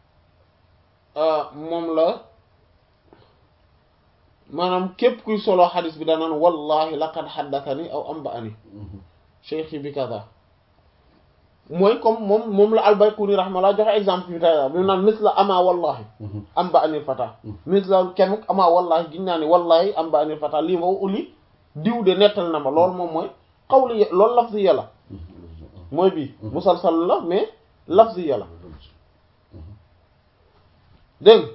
moom la maanaam képp kuy solo xadis bi danaan wallahi laqad xaddathani aw amba'ani cheikhi bi kaza mooy comme moom moom la albayquni rahmallah joxe exemple bi tey bi mu naan misla ama wallahi amba'ani fata misla kenn ama wallahi giñ naa ni wallahi amba'ani fata lii ma uli diw de nettal na ma loolu moom mooy xawli loolu lafziya la mooy bii musalsal la mais lafziya la dégg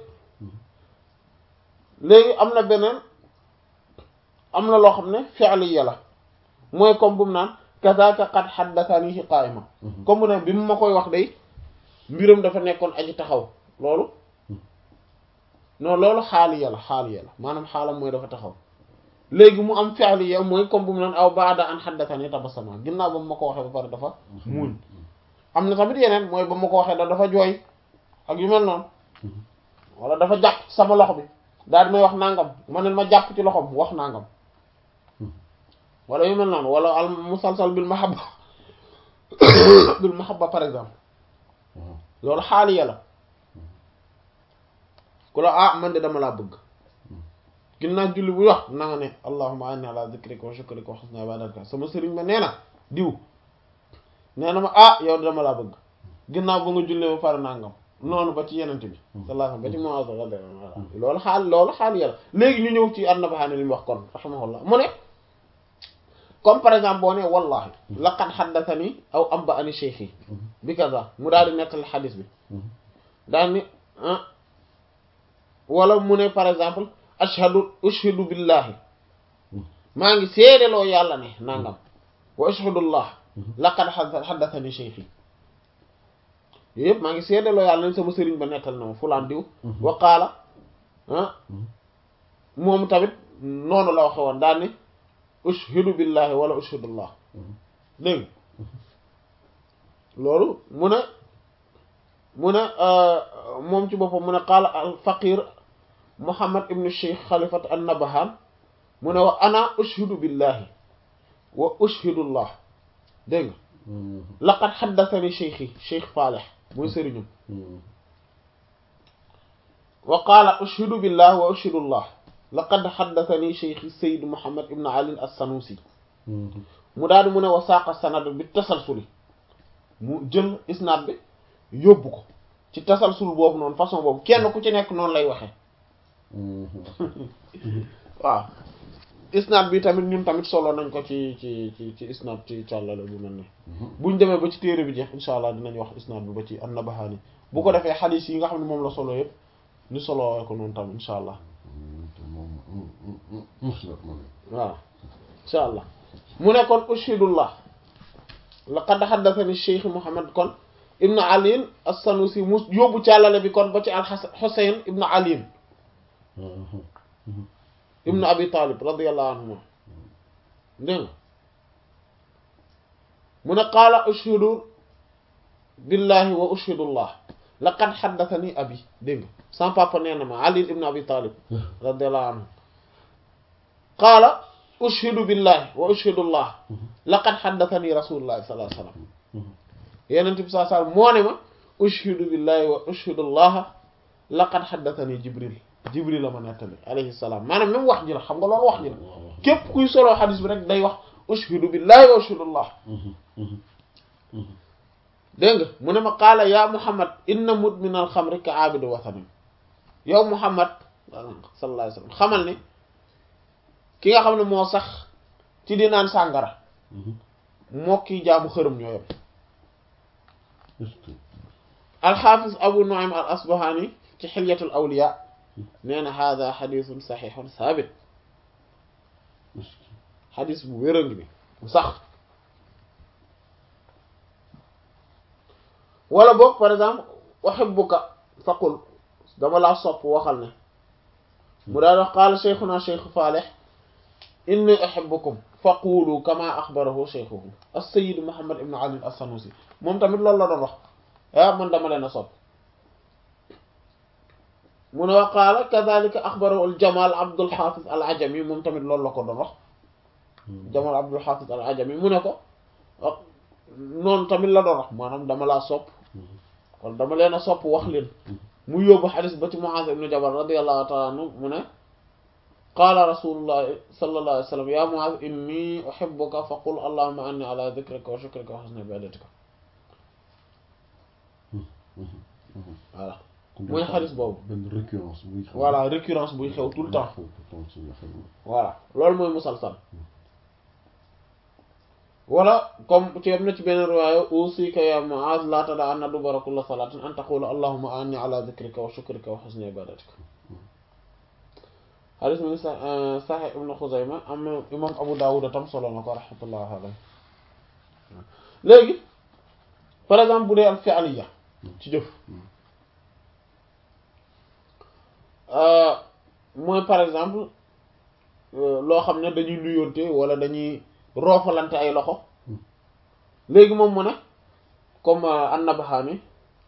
léegi am na beneen am na loo xam ne fi'liya la mooy comme bu mu naan kazaka qad haddathani qaa'ima comme mu ne bi mu ma koy wax day mbiram dafa nekkoon aji taxaw loolu non loolu xaaliya la xaaliya la maanaam xaalam mooy dafa taxaw léegi mu am fi'liya mooy comme bu mu naan aw ba'da an haddathani tabassama ginnaaw ba mu ma ko waxee ba pare dafa muuñ am na tamit yeneen mooy ba ma ko waxee da dafa jooy ak yu mel noonu wala dafa jàpp sama loxo bi daal di may wax nangam ma ne ma jàpp ci loxoom wax nangam wala yu mel noonu wala al musalsal bil mahabba bil mahabba par exemple loolu xaaliya la ku la ah man de dama laa bëgg ginnaaw julli bu wax na nga ne allahumma anni ala dhikrika wa shukrika wa husni ibadatika sama sëriñ ma nee na diw nee na ma ah yow de dama laa bëgg ginnaaw ba nga jullee ba pare nangam noonu ba ci yenente bi sallallahu ba ci Muaz loolu xaal loolu xaal yàlla léegi ñu ñëw ci an-Nabhani li mu wax kon rahimahullah mu ne comme par exemple boo ne wallahi laqad haddathani aw anba'ani shaykhi bi kaza mu daal di nettali xadis bi daal ni wala mu ne par exemple ashhadu ushhidu billahi maa ngi seedeloo yàlla ne nangam wa ashhadullah laqad haddathani shaykhi yooyu yëpp maa ngi seedaloo yàlla nañ sama sëriñ ba nettal na ma fulaan diw wa qaala ah moom tamit noonu la waxe woon daal ni ushhidu billahi wala ushhidullah dégg loolu mu ne mu ne moom ci boppam mu ne qaala al faqir muhammad ibnu cheikh xalifat an nabahan mu ne wa ana ushhidu billahi wa ushhidullah dégg nga laqad xaddathani cheikhi cheikh Faalih muy sëriñum wa qaala ushhidu billahi wa ushhidullah laqad xaddathani cheikhi sayid muhammad ibnu ali as-sanusi mu daal di mu ne wa saaqa sanad bi tasalsuli mu jël isnaad bi yóbbu ko ci tasalsul boobu noonu façon boobu kenn ku ci nekk noonu lay waxee waaw isnaad bi tamit ñun tamit solo nañ ko ci ci ci ci isnaad ci càllale bu mel ni buñ demee ba ci téere bi jeex insha allah dinañ wax isnaad bi ba ci an-Nabahani bu ko defee xadiis yi nga xam ne moom la solo yëpp ñu solo ko noonu tamit insha allah waaw insha allah mu ne kon ushhidullah laqad haddathani cheikh Muhammad kon ibnu Ali as-Sanusi mu yóbbu càllale bi kon ba ci al-Husayn ibnu Ali ibnu Abi Talib radiyallahu anhu dégg nga mu ne qaala ushhidu billahi wa ushhidullah laqad haddathani abi dégg nga sama papa nee na ma Ali ibnu Abi Talib radiyallahu anhu qaala ushhidu billahi wa ushhidullah laqad haddathani rasulullahi sallallahu alayhi wasallam yenent bi sallallahu alayhi wasallam moo ne ma ushhidu billahi wa ushhidullah laqad haddathani jibril jibril la ma nettali alayhi salaam maanaam même wax ji la xam nga loolu wax ji la képp kuy soloo xadis bi rek day wax ushhidu billahi wa ushhidullah dégg nga mu ne ma qaala ya muhammad inna mudmin al xamri ka aabidu wathanin yow muhammad sallallahu alayhi wasallam xamal ni ki nga xam ne moo sax ci di naan sàngara moo kii jaamu xërëm ñooyam alxaafis abu nuaym al asbahani ci xilyatul awliya nee na hada xadisun saxiixun saabit xadis bu wéra ngi bi bu sax wala boog par exemple uhibbuka faqul dama laa sopp waxal ne mu daal wax qaala cheikhuna cheikh Faalih inni uhibbukum faqulu kama axbarahu cheikhuhu as-sayyid Muhammad ibn Ali as-Sanusi moom tamit loolu la doon wax ah man dama leen a sopp mu ne wa qaala kadhalika axbarahu al-Jamal Abdul Hafiz al-Ajami moom tamit loolu la ko doon wax Jamal Abdul Hafiz al-Ajami mu ne ko noonu tamit la doon wax maanaam dama laa sopp kon dama leen a sopp wax leen mu yóbbu xadis ba ci Muaz ibn Jabal radiyallahu ta'ala anhu mu ne qaala rasulullah sallallahu alayhi wa sallam ya Muaz inni uhibbuka fa qul allahumma anni ala dhikrika wa shukrika wa husni ibadatika voilà mooy xadis boobu benn récurrence buy xew voilà récurrence buy xew tout le temps voilà loolu mooy musalsal wala comme ci am na ci benn riwaaya usika ya Muaz la tada anna dubara kulla salatin an taqula allahumma anni ala dhikrika wa shukrika wa husni ibadatika xadis mi ngi sa Sahih ibn Khuzayma am imam Abu Dawud tam solo na ko rahmatullahi alayhi léegi par exemple bu dee al fi'liya ci jëf mooy par exemple loo xam ne dañuy nuyoonte wala dañuy roofalante ay loxo léegi moom mu ne comme an-Nabhani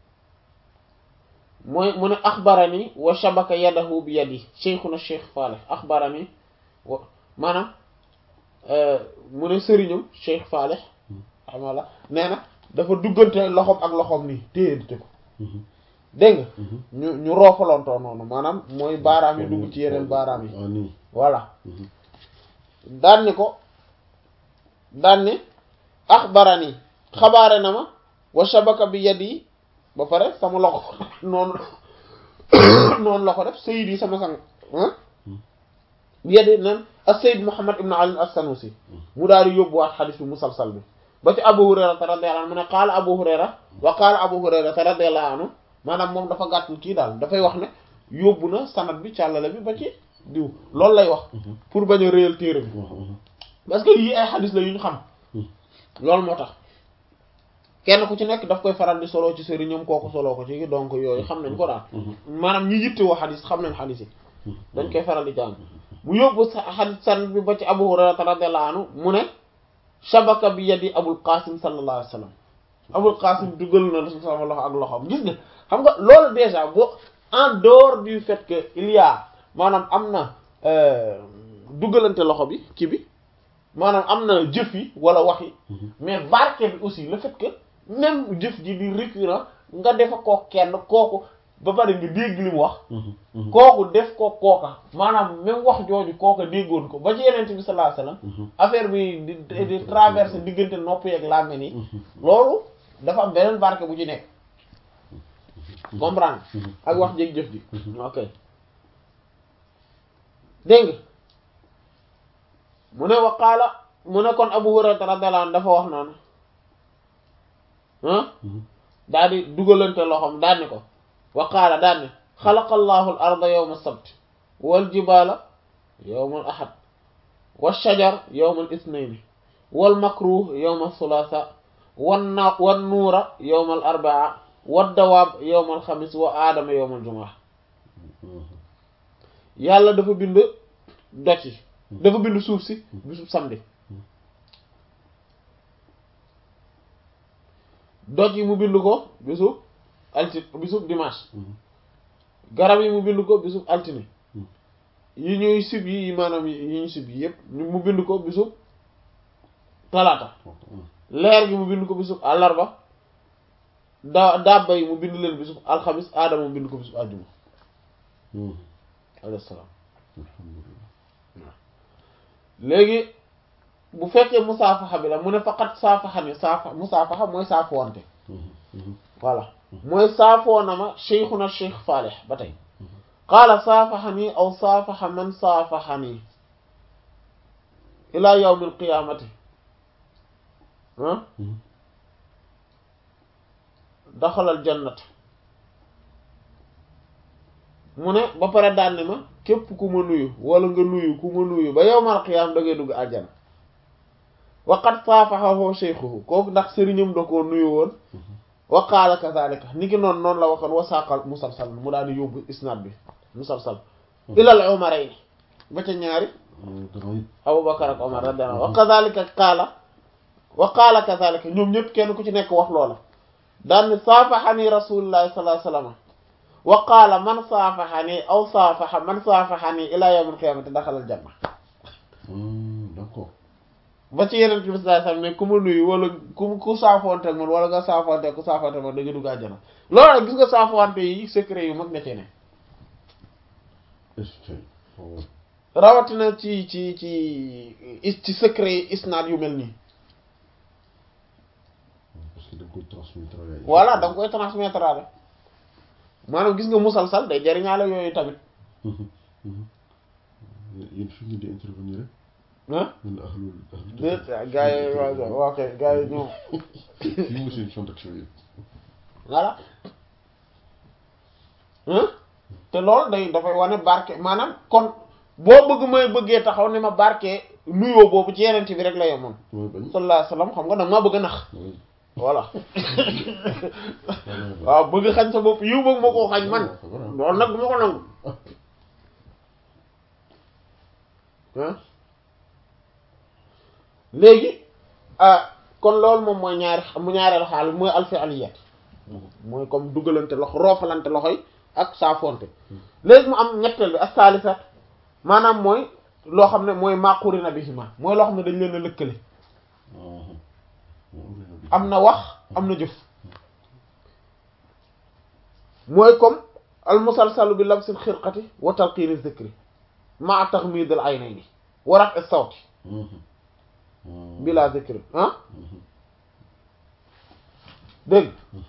mooy mu ne axbarani wa shabaka yadahu bi yadi cheikhuna cheikh Faalih axbarani wa maanaam mu ne sëriñam cheikh Faalih xamala nee na dafa duggante loxoom ak loxoom nii téyante ko dégg nga ñu ñu roofalantoo noonu maanaam mooy baaraam yi dugg ci yeneen baaraam yi voilà daan ni ko daan ni axbarani xabaare na ma wa shabaka bi yadi ba pare sama loxo noonu noonu la ko def sayid yi sama sang bi yadi nan as-sayyid Muhammad ibn Ali as-Sanusi mu daal di yóbbuwaat xadis bi musalsal bi ba ci Abu Hurayra radiyallahu anhu mu ne qaala Abu Hurayra wa qaala Abu Hurayra radiyallahu anhu maanaam moom dafa gàttul kii daal dafay wax ne yóbbu na sanad bi càllale bi ba ci diw loolu lay wax pour bañ a réyal téere bi parce que yii ay xadis la yu ñu xam loolu moo tax kenn ku ci nekk daf koy faral di solo ci sëriñam kooku solo ko ci donc yooyu xam nañ ko daal maanaam ñi yittewoo xadis xam nañ xadis yi dañ koy faral di jàng mu yóbbu xadis san bi ba ci Abu Hurayra radiyallahu anhu mu ne shabaka bi yadi Abul Qasim sallallahu alayhi wa sallam Abul Qasim dugal na sama loxo ak loxoom gis nga xam nga loolu déjà boo en dehors du fait que il y a maanaam am na dugalante loxo bi kii bi maanaam am na jëf yi wala wax yi mais barke bi aussi le fait que même jëf ji di récurrent nga defa ko kenn kooku ba pare nga dégg li mu wax kooku def ko kooka maanaam même wax jooju kooka déggoon ko ba ci yeneen bi sallallahu alayhi wasallam affaire bi di di traverse diggante nopp yeeg làmmiñ yi loolu dafa am beneen barke bu ci nekk comprendre ak wax jéeg jëf ji ok dégg nga mu ne waqaala mu ne kon Abu Hurayra radiyallahu anhu dafa wax noonu ah daal di dugalante loxoom daal ni ko waqaala daal ni xalaqa allahu al arda yawma sabt wal jibala yawma al ahad wal shajar yawma al ithnayn wal makruh yawma al thulatha wan na wan nuura yawma al arbaa wad dawaab yawma al xamis wa aadama yawma al jumaa yàlla dafa bind doj yi dafa bind suuf si bisub samedi doj yi mu bind ko bisub altine bisub dimanche garab yi mu bind ko bisub altine yi ñuy sib yi maanaam yi ñu sib yi yépp mu bind ko bisub talaata leer gi mu bind ko bisub àllarba da dabba yi mu bind leen bisub alxamis aadama mu bind ko bisub àjjuma alayhi salaam léegi bu fekkee musaafaxa bi la mu ne faqat saafaxa ni saafa musaafaxa mooy saafoonte voilà mooy saafoona ma cheikhuna cheikh Faalih ba tey qaala saafaxa nii aw saafaxa man saafaxa nii ilaa yawmi alqiyaamati ah daxalal jannat mu ne ba pare daan ne ma képp ku ma nuyu wala nga nuyu ku ma nuyu ba yawmal qiyaam da ngay dugg àjjana waqat saafaxahu shaykhuhu kooku ndax sëriñam da koo nuyu woon wa qaala kazaalika ni ki noonu noonu la waxoon wa saaqal musalsal mu daal di yóbbu isnaad bi musalsal ilal umarayni ba ca ñaari Abubakar ak Omar radiyallahu wa kazaalika qaala wa qaala kazaalika ñoom ñëpp kenn ku ci nekk wax loola daan ne saafaxani rasuulullahi sallallahu alayhi wa sallam wa qaala man saafaxani aw saafaxa man saafaxani ilaa yawmil qiyaamati daxalal janna d'accord ba ci yeneen bi sallallahu alayhi wasallam ne ku ma nuyu wala ku ku saafoonte ak man wala nga saafoonte ku saafoonte man da nga dugg àjjana loolu nag gis nga saafoonte yi secret yu mag na ci ne rawatina ci ci ci ci secret yi isnaad yu mel nii parce que da nga koy transmettre voilà da nga koy transmettre la maanaam gis nga musalsal day jariñaale yooyu tamit yéen fi ngeen di intervenir ah ñun ahlul ahlul déet gars yi waaw waaw kay gars yi ñoom fii mooy seen champ d'action yi voilà te loolu day dafay wane barke maanaam kon boo bëgg may bëggee taxaw ne ma barke nuyoo boobu ci yeneen bi rek la yemoon mooy bañ sallallahu alayhi wasallam xam nga nag maa bëgg a nax mooy voilà waaw bëgg xañ sa bopp yiw bëgg ma koo xañ man loolu nag du ma ko nangu ah léegi ah kon loolu moom mooy ñaari mu ñaareelu xaal mooy alfi aliyat mooy comme dugalante loxo roofalante loxo yi ak saafonte léegi mu am ñetteel bi ak saalisat maanaam mooy loo xam ne mooy maqurina bihima mooy loo xam ne dañ leen a lëkkale am na wax am na jëf mooy comme al musalsalu bi labsil xirqati wa talqiini zikri ma taxmidil aynayni wa raf'i sawti bila zikri ah dégg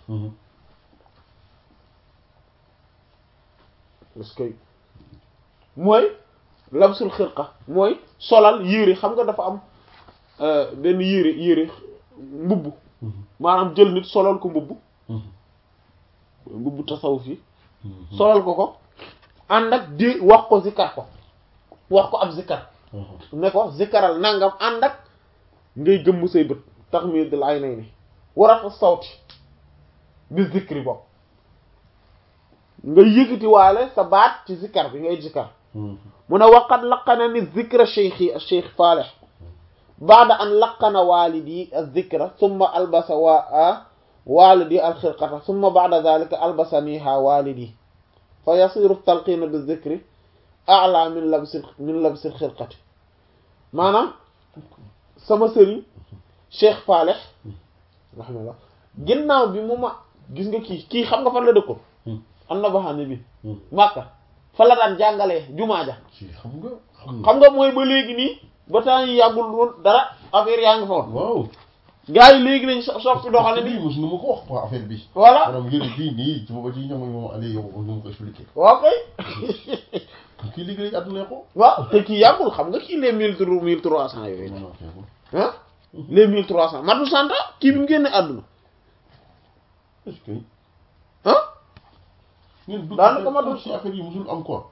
parce que mooy labsul xirqa mooy solal yére xam nga dafa am benn yére yére mbubb maanaam jël nit solal ko mbubb mbubb tasawuf yi solal ko ko ànd ak di wax ko zikkar ko wax ko ab zikkar ne ko zikkaral nangam ànd ak ngay gëmm say bët tax mi dal ay nay ni warata sawti bi zikri bopp nga yëkkati waale sa baat ci zikkar bi ngay zikkar mu ne waqad laqana ni zikra cheikhi cheikh Falih baada an laqana walidi az-zikra thumma albasa wa walidi al-khirqata thumma ba'da dhalika albasaniha walidi fa yasiru talqina bi zikri a'la min labsi min labsi al-khirqati maanaam sama sëriñ cheikh Falih rahimahullah ginnaaw bi mu ma gis nga kii kii xam nga fan la dëkkoon am na baxaane bi Makka fa la daan jàngalee jumaa ja ci xam nga xam nga xam nga mooy ba léegi nii ba temps yi yàggul woon dara affaire yaa ngi fa woon waaw gars yi léegi lañ so- soppi doxale bii ni mos na ma ko wax quoi affaire bi voilà maanaam yëre bii nii ci booba ci ñoom moom Aliou yow ñu ma ko expliqué waaw kay kii liggéey àdduna ko waaw te kii yàggul xam nga kii les mille trois mille trois cent yooyu non non feebu ah les mille trois cent matu santa kii bi mu génne àdduna est-ce que ah ñun du Daanaka ma dul- ci affaire yi mosul am quoi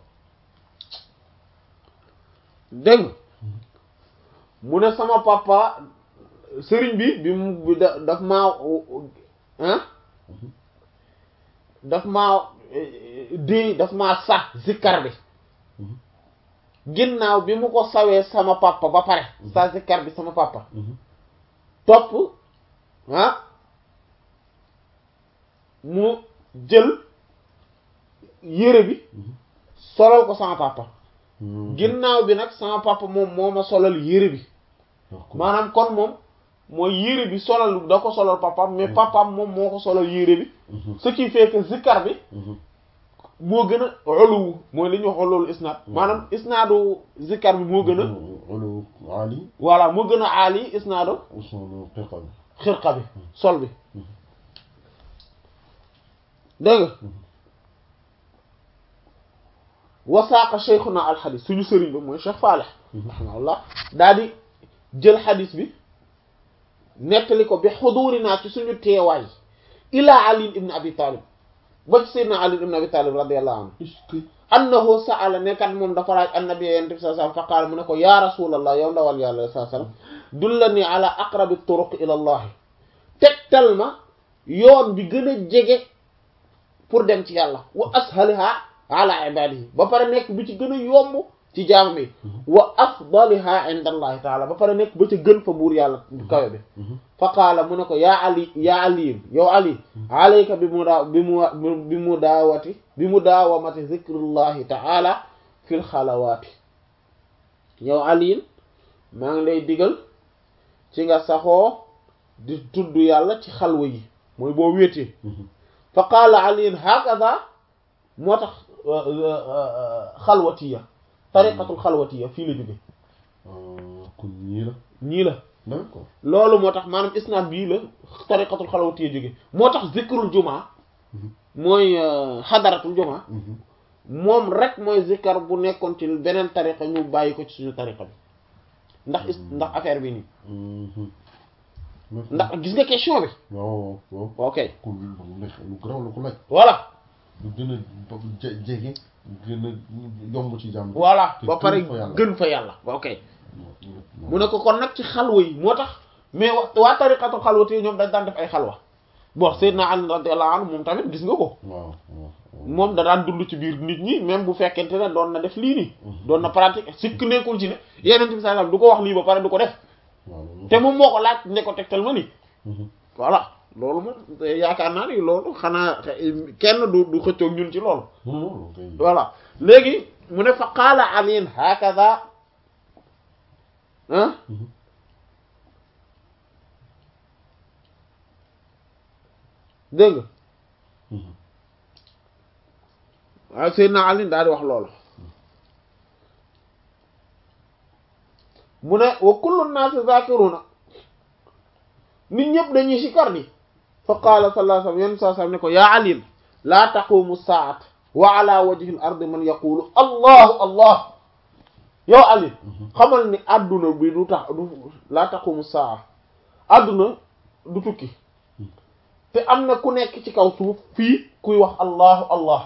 dégg nga mu ne sama papa sëriñ bi bi mu bi da daf maa ah daf maa di daf maa sax zikkar bi ginnaaw bi mu ko sawee sama papa ba pare sa zikkar bi sama papa topp ah mu jël yére bi solal ko sama papa ginnaaw bi nag sama papa moom moo ma solal yére bi maanaam kon moom mooy yére bi solal da ko solal papaam mais papaam moom moo ko solal yére bi ce qui fait que zikkar bi moo gën a oluwu mooy li ñuy wax loolu isnaad maanaam isnaadu zikkar bi moo gën a olu Ali voilà moo gën a aali isnaadu usulu xiqa bi xirqa bi sol bi dégg nga wasaaqa cheikhuna alxadis suñu sëriñ ba mooy cheikh Falih rahimahullah daal di jël xadis bi nettali ko bi xudurinaa ci suñu teewaay ilaa ali ibn abi talib ba ci seydna ali ibn abi talib radiallahu anhu est-ce que annahu sa'ala nekkat moom dafa laaj annabi yonent bi sallallahu alayhi wasallam fa qaala mu ne ko ya rasulallah yow ndawal yàlla sallallahu alayhi wasallam dullani ala aqrabi turuq ila allah tegtal ma yoon bi gën a jege pour dem ci yàlla wa ashaliha ala ibadihi ba pare nekk bi ci gën a yomb ci jaam bi wa afdaliha inda allahi taala ba pare nekk ba ca gën fa buur yàlla bu kawe bi fa qaala mu ne ko yaa ali yaa ali yow ali alayka bi mu daa bi mu bi mu daawati bi mu daawamati zikrullahi taala fil xalawaati yow ali maa ngi lay digal ci nga saxoo di tudd yàlla ci xalwa yi mooy boo wéetee fa qaala ali hakaza moo tax xalwatiya tariqatul xalwatiya fii la jóge kon ñii la ñii la d'accord loolu moo tax maanaam isnaad bii la tariqatul xalwatiya jóge moo tax zikrul jumaa mooy xadaratul jumaa moom rek mooy zikkar bu nekkoon ci beneen tariqa ñu bàyyi ko ci suñu tariqa bi ndax is ndax affaire bi nii ndax gis nga question bi waaw waaw ok kon lu garaaw la ko laaj voilà lu gën a je- jege gën a yomb ci jàmm voilà te ba pare gën fa yàlla. gën fa yàlla ok mu ne ko kon nag ci xalwa yi moo tax mais wa waa tariqatul xalwati yi ñoom dañ daan def ay xalwa bon Seydina Ali radiyallahu anhu moom tamit gis nga ko waaw waaw moom da daan dund ci biir nit ñi même bu fekkente ne doon na def lii nii doon na pratique sikk nekkul ci ne yeneen bi sallallahu alayhi wasallam du ko wax lii ba pare du ko def waaw loolu te moom moo ko laaj ne ko tegtal ma nii Mhm. voilà loolu moom yaakaar naa ni loolu xanaa kenn du du xëccoog ñun ci loolu non non non kay voilà léegi mu ne fa qaala aliin hakaza ah Mhm. dégg nga Mhm. waaye Seydina Ali daal di wax loolu mu ne wa kullu naasi zakiruna nit ñëpp dañuy sikar di fa qaala sallallahu alayhi wasallam yenn saa sallam ne ko yaa Ali laa taqumu saat wa ala wajhi al-ardi man yaqulu allahu allah yow Ali xamal ni adduna bi du tax du laa taqumu saa adduna du tukki te am na ku nekk ci kaw suuf fii kuy wax allahu allah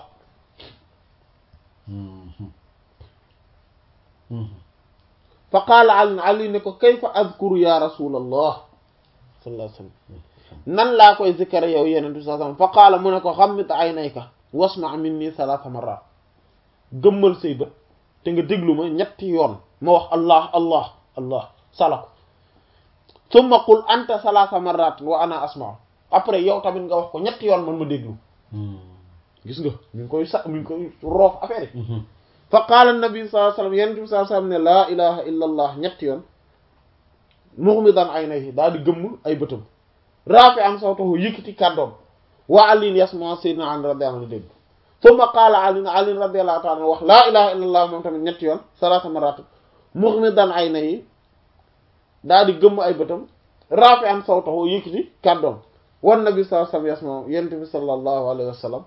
Mhm. Mhm. fa qaala ali ali ne ko kayfa adkuru ya rasulallah sallallahu alayhi wa sallam nan laa koy zikkare yow yeneen bi sallallahu alayhi wasallam fa qaala mu ne ko xammit aynayka wasma minni salaasa marrat gëmmal say bët te nga déglu ma ñetti yoon ma wax allah allah allah salako summa qul anta salaasa marrat wa ana asma'u après yow tamit nga wax ko ñetti yoon man ma déglu gis nga mi ngi koy sa mi ngi koy roof affaire yi fa qaala nabi sallallahu alayhi wasallam yenent bi sallallahu alayhi wasallam ne laa ilaha illa allah ñetti yoon mughmidan aynayhi daal di gëmm ay bëtam raafi am sawtahu yëkkati kàddoom wa alin yasma sayyidina ali radiyallahu anhu dégg thumma qaala alin alin radiyallahu ta'ala anhu wax laa ilaha illa allah moom tamit ñetti yoon salaasa marrat mughmidan aynayhi daal di gëmm ay bëtam raafi am sawtahu yëkkati kàddoom wan nabi sallallahu alayhi wasallam yasma yenent bi sallallahu alayhi wasallam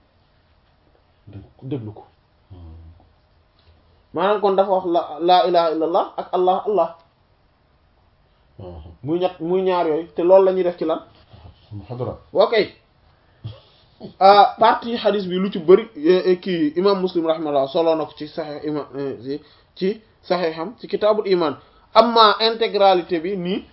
déglu ko maanaam kon dafa wax la laa ilaha illallah ak allah allah muy ñett muy ñaar yooyu te loolu la ñuy def ci lan xadra ok partie hadis bi lu ci bëri kii imam muslim rahimahullah soloo na ko ci saxex imam ci saxexam ci kitaabul iman amma intégralité bi nii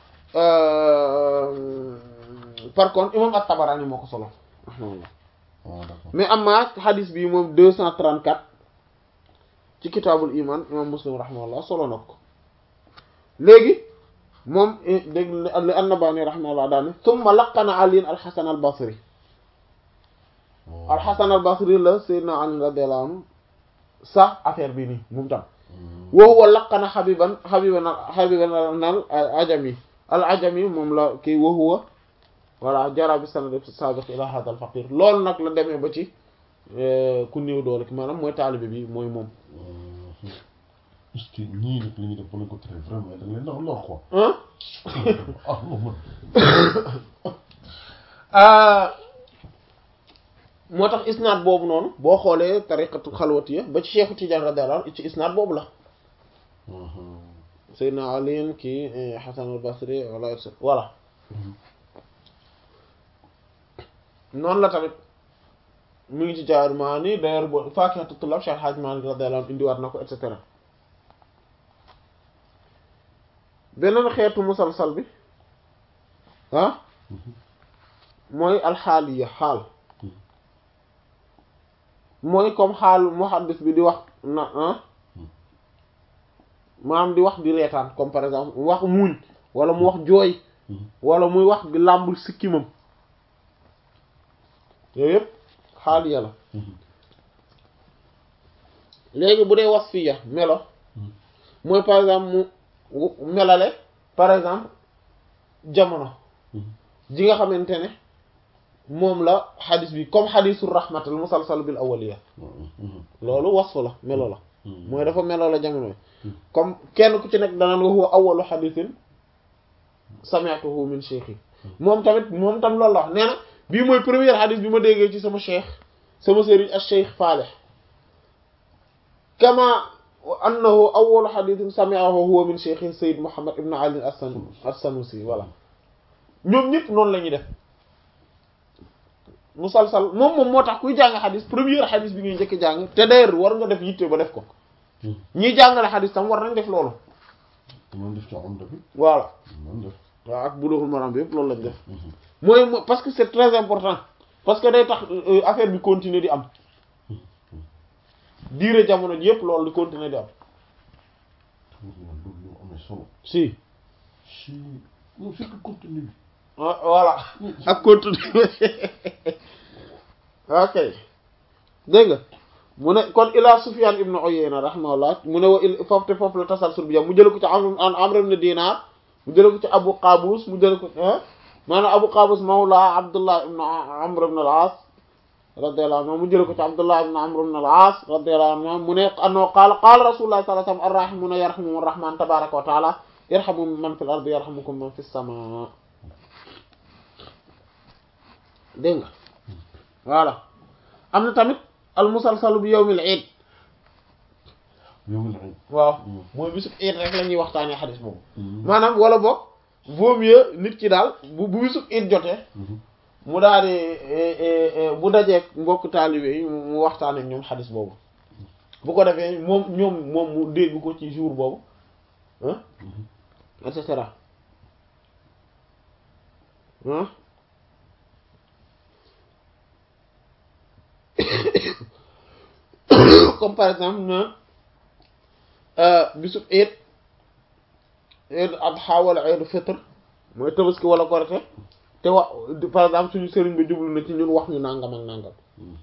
par contre imam at-Tabarani moo ko solo rahimahullah mais amma hadis bi moom deux cent trente-quatre ci kitaabul iman imam muslim rahimahullah solo na ko léegi moom dégg li annabani rahimahullah daane thumma laqana aliin alxasan al basri alxasan al basri la sayyidina ali radiyallahu anhu sax affaire bi nii moom tam wa huwa laqana xabiban xabiban xabiban al ajami al ajami moom la kii wa huwa voilà jara bi sanad sabiq ila hada al faqir loolu nag la demee ba ci ku néew doole ki maanaam mooy taalibe bi mooy moom est-ce que ñii nag li ñu def ba lañ ko tere vraiment da leen ndax lor quoi ah moom moo tax isnaad boobu noonu boo xoolee tariqatu xalwatiya ba ci Cheikhu Tidiane radiyallahu anhu ci isnaad boobu la Seydina Ali kii Hasan al-Basri wala voilà noonu la tamit mu ngi ci jaar maa ni d'ailleurs bo Faakihatu Tullaab Cheikh Hadj Malick radiyallahu anhu indiwaat na ko et cetera beneen xeetu musalsal bi ah mooy alxaaliya xaal mooy comme xaal muhaddis bi di wax na ah maanaam di wax di reetaan comme par exemple wax muuñ wala mu wax jooy wala muy wax di làmbul sikkimam yooyu yëpp xaaliya la léegi bu dee wasfiya melo mooy par exemple mu melale par exemple jamono ji nga xamante ne moom la xadis bi comme xadisu rahmatul musalsal bil awaliya loolu wasfu la melo la mooy dafa melo la jamono yi comme kenn ku ci nekk danaan wa huwa awalu xadisin sami'tuhu min cheikhi moom tamit moom tam loolu la wax nee na bii mooy première xadis bi ma déggee ci sama cheikh sama sëriñ ak cheikh Faleh kama annahu awwalu hadithin sami'ahu huwa min cheikh Sayyid Muhammad ibn Ali as-Sanusi voilà ñoom ñëpp noonu la ñuy def musalsal moom moom moo tax kuy jàng xadis première xadis bi ngay njëkk jàng te d'ailleurs war nga def yitte ba def ko ñiy jàngale xadis tam war nañ def loolu man def ci Umda bi voilà man def waaw ak Bulughul Maram bi yëpp loolu lañ def mooy parce que c'est très important parce que day tax affaire bi continuer di am diire jamono ji yëpp loolu di continuer di am loolu lu amee solo si si non c'est que contenu bi voilà ak contenu ok dégg nga mu ne kon ila Sufyan ibn Uyayna rahimahullah mu ne wa il foofu te foofu la tasalsul bi jam mu jële ko ci am Amr ibn Dinar mu jële ko ci Abu Qabus mu jële ko maanaam Abu Qabus mawla Abdullah ibn Amr ibn al-As radiyallahu anhu mu jële ko ci Abdullah ibn Amr ibn al-As radiyallahu anhu mu ne annahu qaala qaala Rasulullah sallallahu alayhi wasallam ar-rahimuna yarhamuhumur rahman tabaraka wa ta'ala yarhamu man fil ardi yarhamukum man fis samaa dégg nga voilà am na tamit al musalsalu bi yawmil iid yawmil iid waaw mooy bisu iid rek la ñuy waxtaanee xadis boobu maanaam wala boog vaut mieux nit ki daal bu bu bisu iid jotee mu daal di bu dajee mbokk taalibe yi mu waxtaanee ñoom xadis boobu bu ko defee moom ñoom moom mu dégg ko ci jour boobu ah et cetera ah comme par exemple na bisub eid eid adha wala eid fitr mooy tabaski wala korite te wax par exemple suñu sëriñ bi jublu na ci ñun wax ñu nangam ak nangam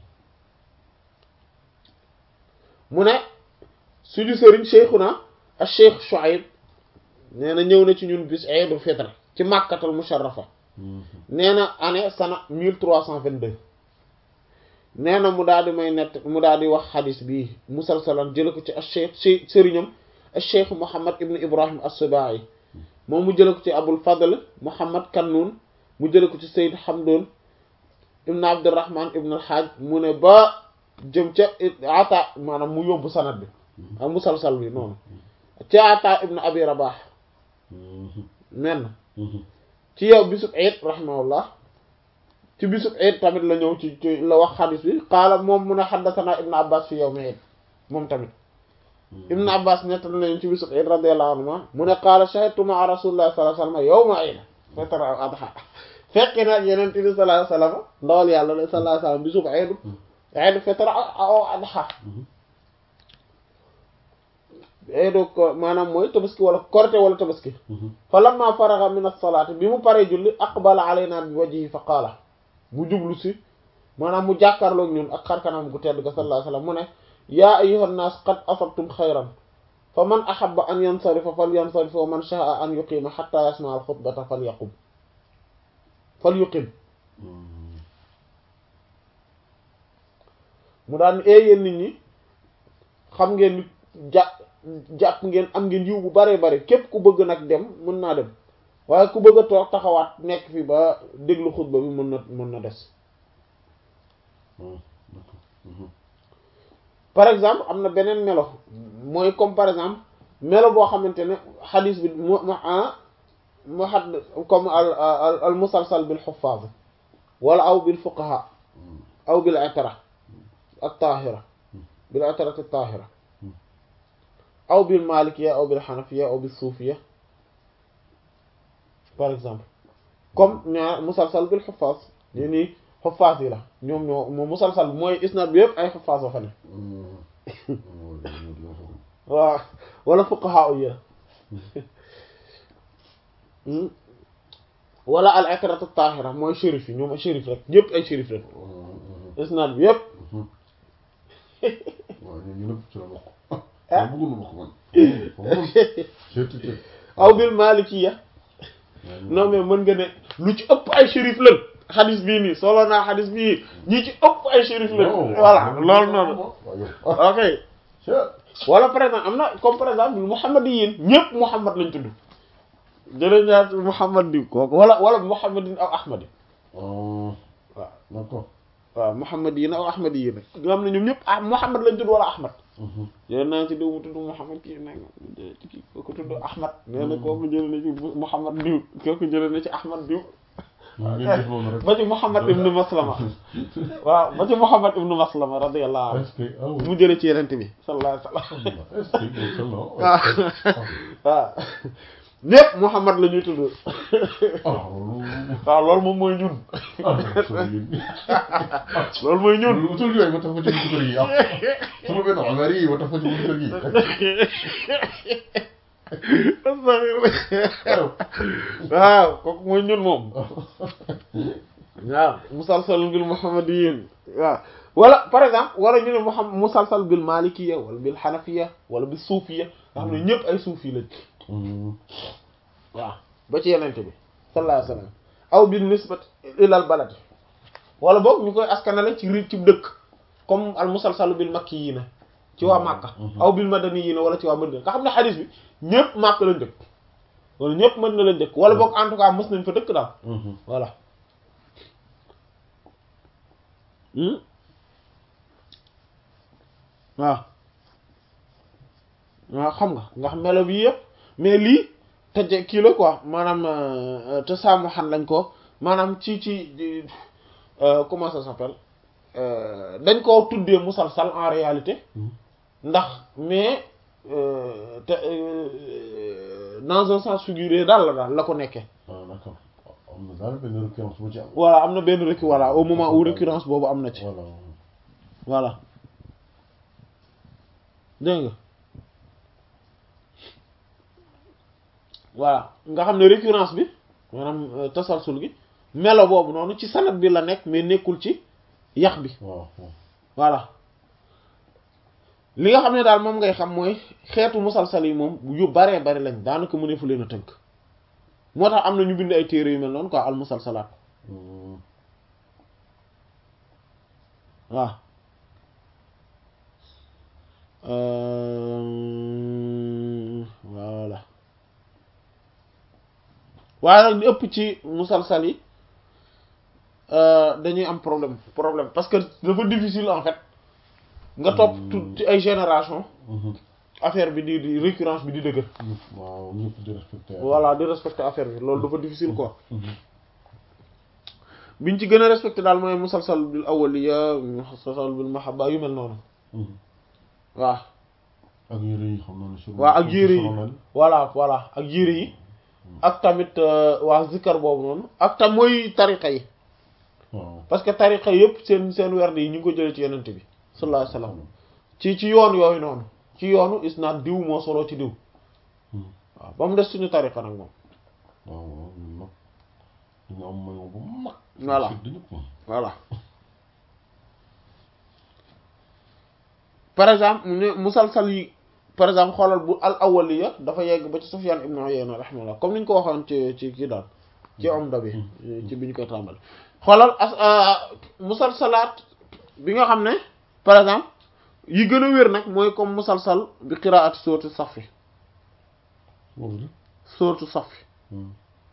mu ne suñu sëriñ cheikhuna ak cheikh Shuaib nee na ñëw na ci ñun bis eidul fitr ci màkkatal musharrafa nee na année sana mille trois cent vingt-deux nee na mu daal di may nett mu daal di wax xadis bii musalsalan jële ko ci al cheikh si sëriñam al cheikh Muhammad ibn Ibrahim as-Subai moom mu jële ko ci Abul Fadl Muhammad Kannun mu jële ko ci Sayyid Hamdun ibn Abdurrahman ibn al-Hajj mu ne ba jëm ca ata maanaam mu yóbbu sanad bi ak musalsal bi noonu ca ata ibn Abi Rabah men ci yow bisub eid rahimahullah ci bisub eid tamit la ñëw ci ci la wax xadis bi qaala moom mun a xaddathana ibn abbas fi yawmi eid moom tamit ibn abbas nettal nañu ci bisub eid radiyallahu anhuma mu ne qaala shahidtu ma'a rasulillahi sallallahu alayhi wasallam yawma eid fitr aw adha fekke nag yeneen bi sallallahu alayhi wasallam ndawal yàlla la sallallahu alayhi wasallam bisub eid eid fitr aw adha eedo ko maanaam mooy tabaski wala korite wala tabaski fa lamma faraga min as-salaati bi mu paree julli aqbala alayna bi wajhihi fa qaala mu jublu si maanaam mu jàkkaarloog ñun ak xarkanam gu tedd ga sallallahu alayhi wasallam mu ne yaa ayyuhan naas qad asabtum xayran fa man ahabba an yansarifa fal yansarif wa man sha'a an yuqima hatta yasma'a al-xutbata fal yaqum fal yuqim mu daan ee yéen nit ñi xam ngeen nit ja jàpp ngeen am ngeen yiw bu bare bare képp ku bëgg nag dem mën naa dem waaye ku bëgg a toog taxawaat nekk fi ba déglu xutba bi mën na mën na des par exemple am na beneen melo mooy comme par exemple melo boo xamante ne xadis bi mu mu mu xad comme al al al musalsal bil xufaaz wala aw bil fuqaha aw bil itara ak taahira bil itarati taahira aw bil malikiya aw bil xanafiya aw bil suufiya par exemple comme ñaar musalsal bil xufaas yi nii xufaas yi la ñoom ñoo moom musalsal mooy isnad bi yëpp ay xufaas ba fa ne waaw wala fuqaha yi la wala al ikratu tahira mooy shérif yi ñoom shérif rek ñëpp ay shérif rek isnad bi yëpp waaw ñun ñu nëpp ci la bokk ah bëggoon na bokk man aw bil malikiya non mais mën nga ne lu ci ëpp ay shérif lañ xadis bii nii solo naa xadis bii ñi ci ëpp ay shérif lañ voilà loolu noonu ok wala par exemple am na comme par exemple Muhammad yi yéen ñëpp Muhammad lañ tudd jëlee ñaar Muhammad di kooku wala wala Muhammadin aw Ahmad yi waaw d'accord waaw Muhammad yi aw Ahmad yi nag nga xam ne ñoom ñëpp ah Muhammad lañ tudd wala Ahmad jëlee naa ci diw mu tudd Muhammad kii nag ci kii kooku tudd Ahmad nee na kooku jëlee na ci Muhammad diw kooku jëlee na ci Ahmad diw ba ci Muhammad ibnu Maslama waaw ba ci Muhammad ibnu Maslama radiyallahu anhu mu jëlee ci yenente bi sallallahu alayhi wasallam waaw waaw ñépp Muhammad la ñuy tudd waaw loolu moom mooy ñun loolu mooy ñun tur yooyu ma tax ko ci buntu kër gi ah sama benn Omar yi ma tax ko ci buntu kër gi waaw kooku mooy ñun moom waaw musalsal bil muhammadiyin waaw wala par exemple wala ñu ne muhammad musalsal bil malikiya wala bil hanafiya wala bil suufiya nga xam ne ñëpp ay suufi lañ waaw ba ci yenente bi sallallahu alayhi wasallam aw bil nisbat ilal balad wala boog ñu koy askanale ci ri ci dëkk comme al musalsalu bil makkiyina ci waa Makka aw bil madaniyina wala ci waa Madina nga xam ne xadis bi ñëpp Makka lañ dëkk wala ñëpp Madina lañ dëkk wala boog en tout cas mës nañ fa dëkk daal voilà waaw waaw xam nga nga xam melo bi yëpp mais lii te kii la quoi maanaam te saamu xan lañ ko maanaam ci ci comment ça s'appelle dañ koo tuddee musalsal en réalité ndax mais te dans un sens figuré daal la daal la ko nekkee d'accord am na daal benn récurrence bu ci am voilà am na benn récurrence voilà au moment où récurrence boobu am na ci voilà voilà dégg nga voilà nga xam ne récurrence bi maanaam tasalsul gi melo boobu noonu ci sanad bi la nekk mais nekkul ci yax bi waaw waaw voilà li nga xam ne daal moom ngay xam mooy xeetu musalsal yi moom yu baree bari lañ daanaka mëneefu leen a tënk moo tax am na ñu bind ay téere yu mel noonu quoi al musalsalaat Hmm. waaw Euh, voilà waaye nag ñu ëpp ci musalsal yi euh, dañuy am problème problème parce que dafa difficile en fait nga topp tout ci ay génération Mhm. affaire bi di di récurrence bi di dëgër ñëpp waaw ñëpp di respecté voilà di respecter affaire bi loolu dafa difficile quoi Mhm. biñ ci gën a respecté daal mooy musalsal bil awwaliya musalsal bil mahabba yu mel noonu Mhm. waaw ak yére yi xam naa ne sur waaw ak yére yi solo nañ. voilà voilà ak yére yi ak tamit euh, waa zikkar boobu noonu ak tam mooy tariqa yi waaw parce que tariqa yëpp seen seen werd yi ñu ngi ko jëlee ci yenente bi sallallahu alayhi wasallam ci ci yoon yooyu noonu ci yoonu isnaad diw moo solo ci diw Mhm. waaw ba mu des suñu tariqa nag moom waaw waaw ñun nag dañu am maillot bu mag Voilà. Félicité ñëpp moom. voilà par exemple ne musalsal yi par exemple xoolal bu al awwaliya dafa yegg ba ci Sufyan ibn Uyayna rahimahullah comme ni ñu ko waxoon ci ci kii daal ci Umda bi ci bi ñu koy tàmbali xoolal as musalsalaat bi nga xam ne par exemple yi gën a wér nag mooy comme musalsal bi qiraati sourate Safi boobu de sourate Safi Mhm.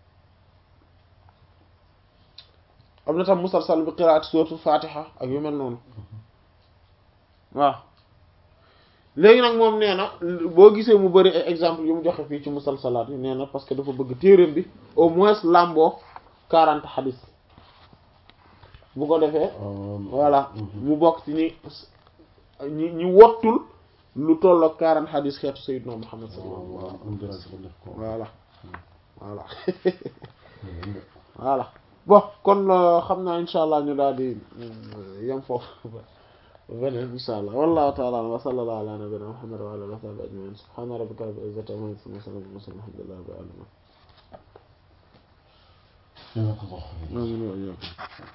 am na tam musalsal bi qiraati sourate Fatiha ak yu mel noonu waaw léegi nag moom nee na boo gisee mu bëri ay exemple yu mu joxe fii ci musalsalaat yi nee na parce que dafa bëgg téereem bi au moins làmboo quarante xadis bu ko defee Euh, voilà mhm. mu bokk ci ñi ñi ñi wottul lu tollook quarante xadis xeetu Sayyidina Muhammad sallallahu waaw alayhi waaw am dara ci ko def ko wa sallam voilà voilà Mhm. voilà bon kon euh, xam naa insha allah ñu daal di euh, yem foofu beneen insha allah wallahu ta'ala a'lam wa sallallahu ala nabiyyina muhammad wa ala alihi wa sahbihi ajma'in subhana rabbika rabbil izzati amma yasifun wa salamun ala mursalin alhamdulillahi rabbil alamin Jazakallahu khairan. amin wa iyyakum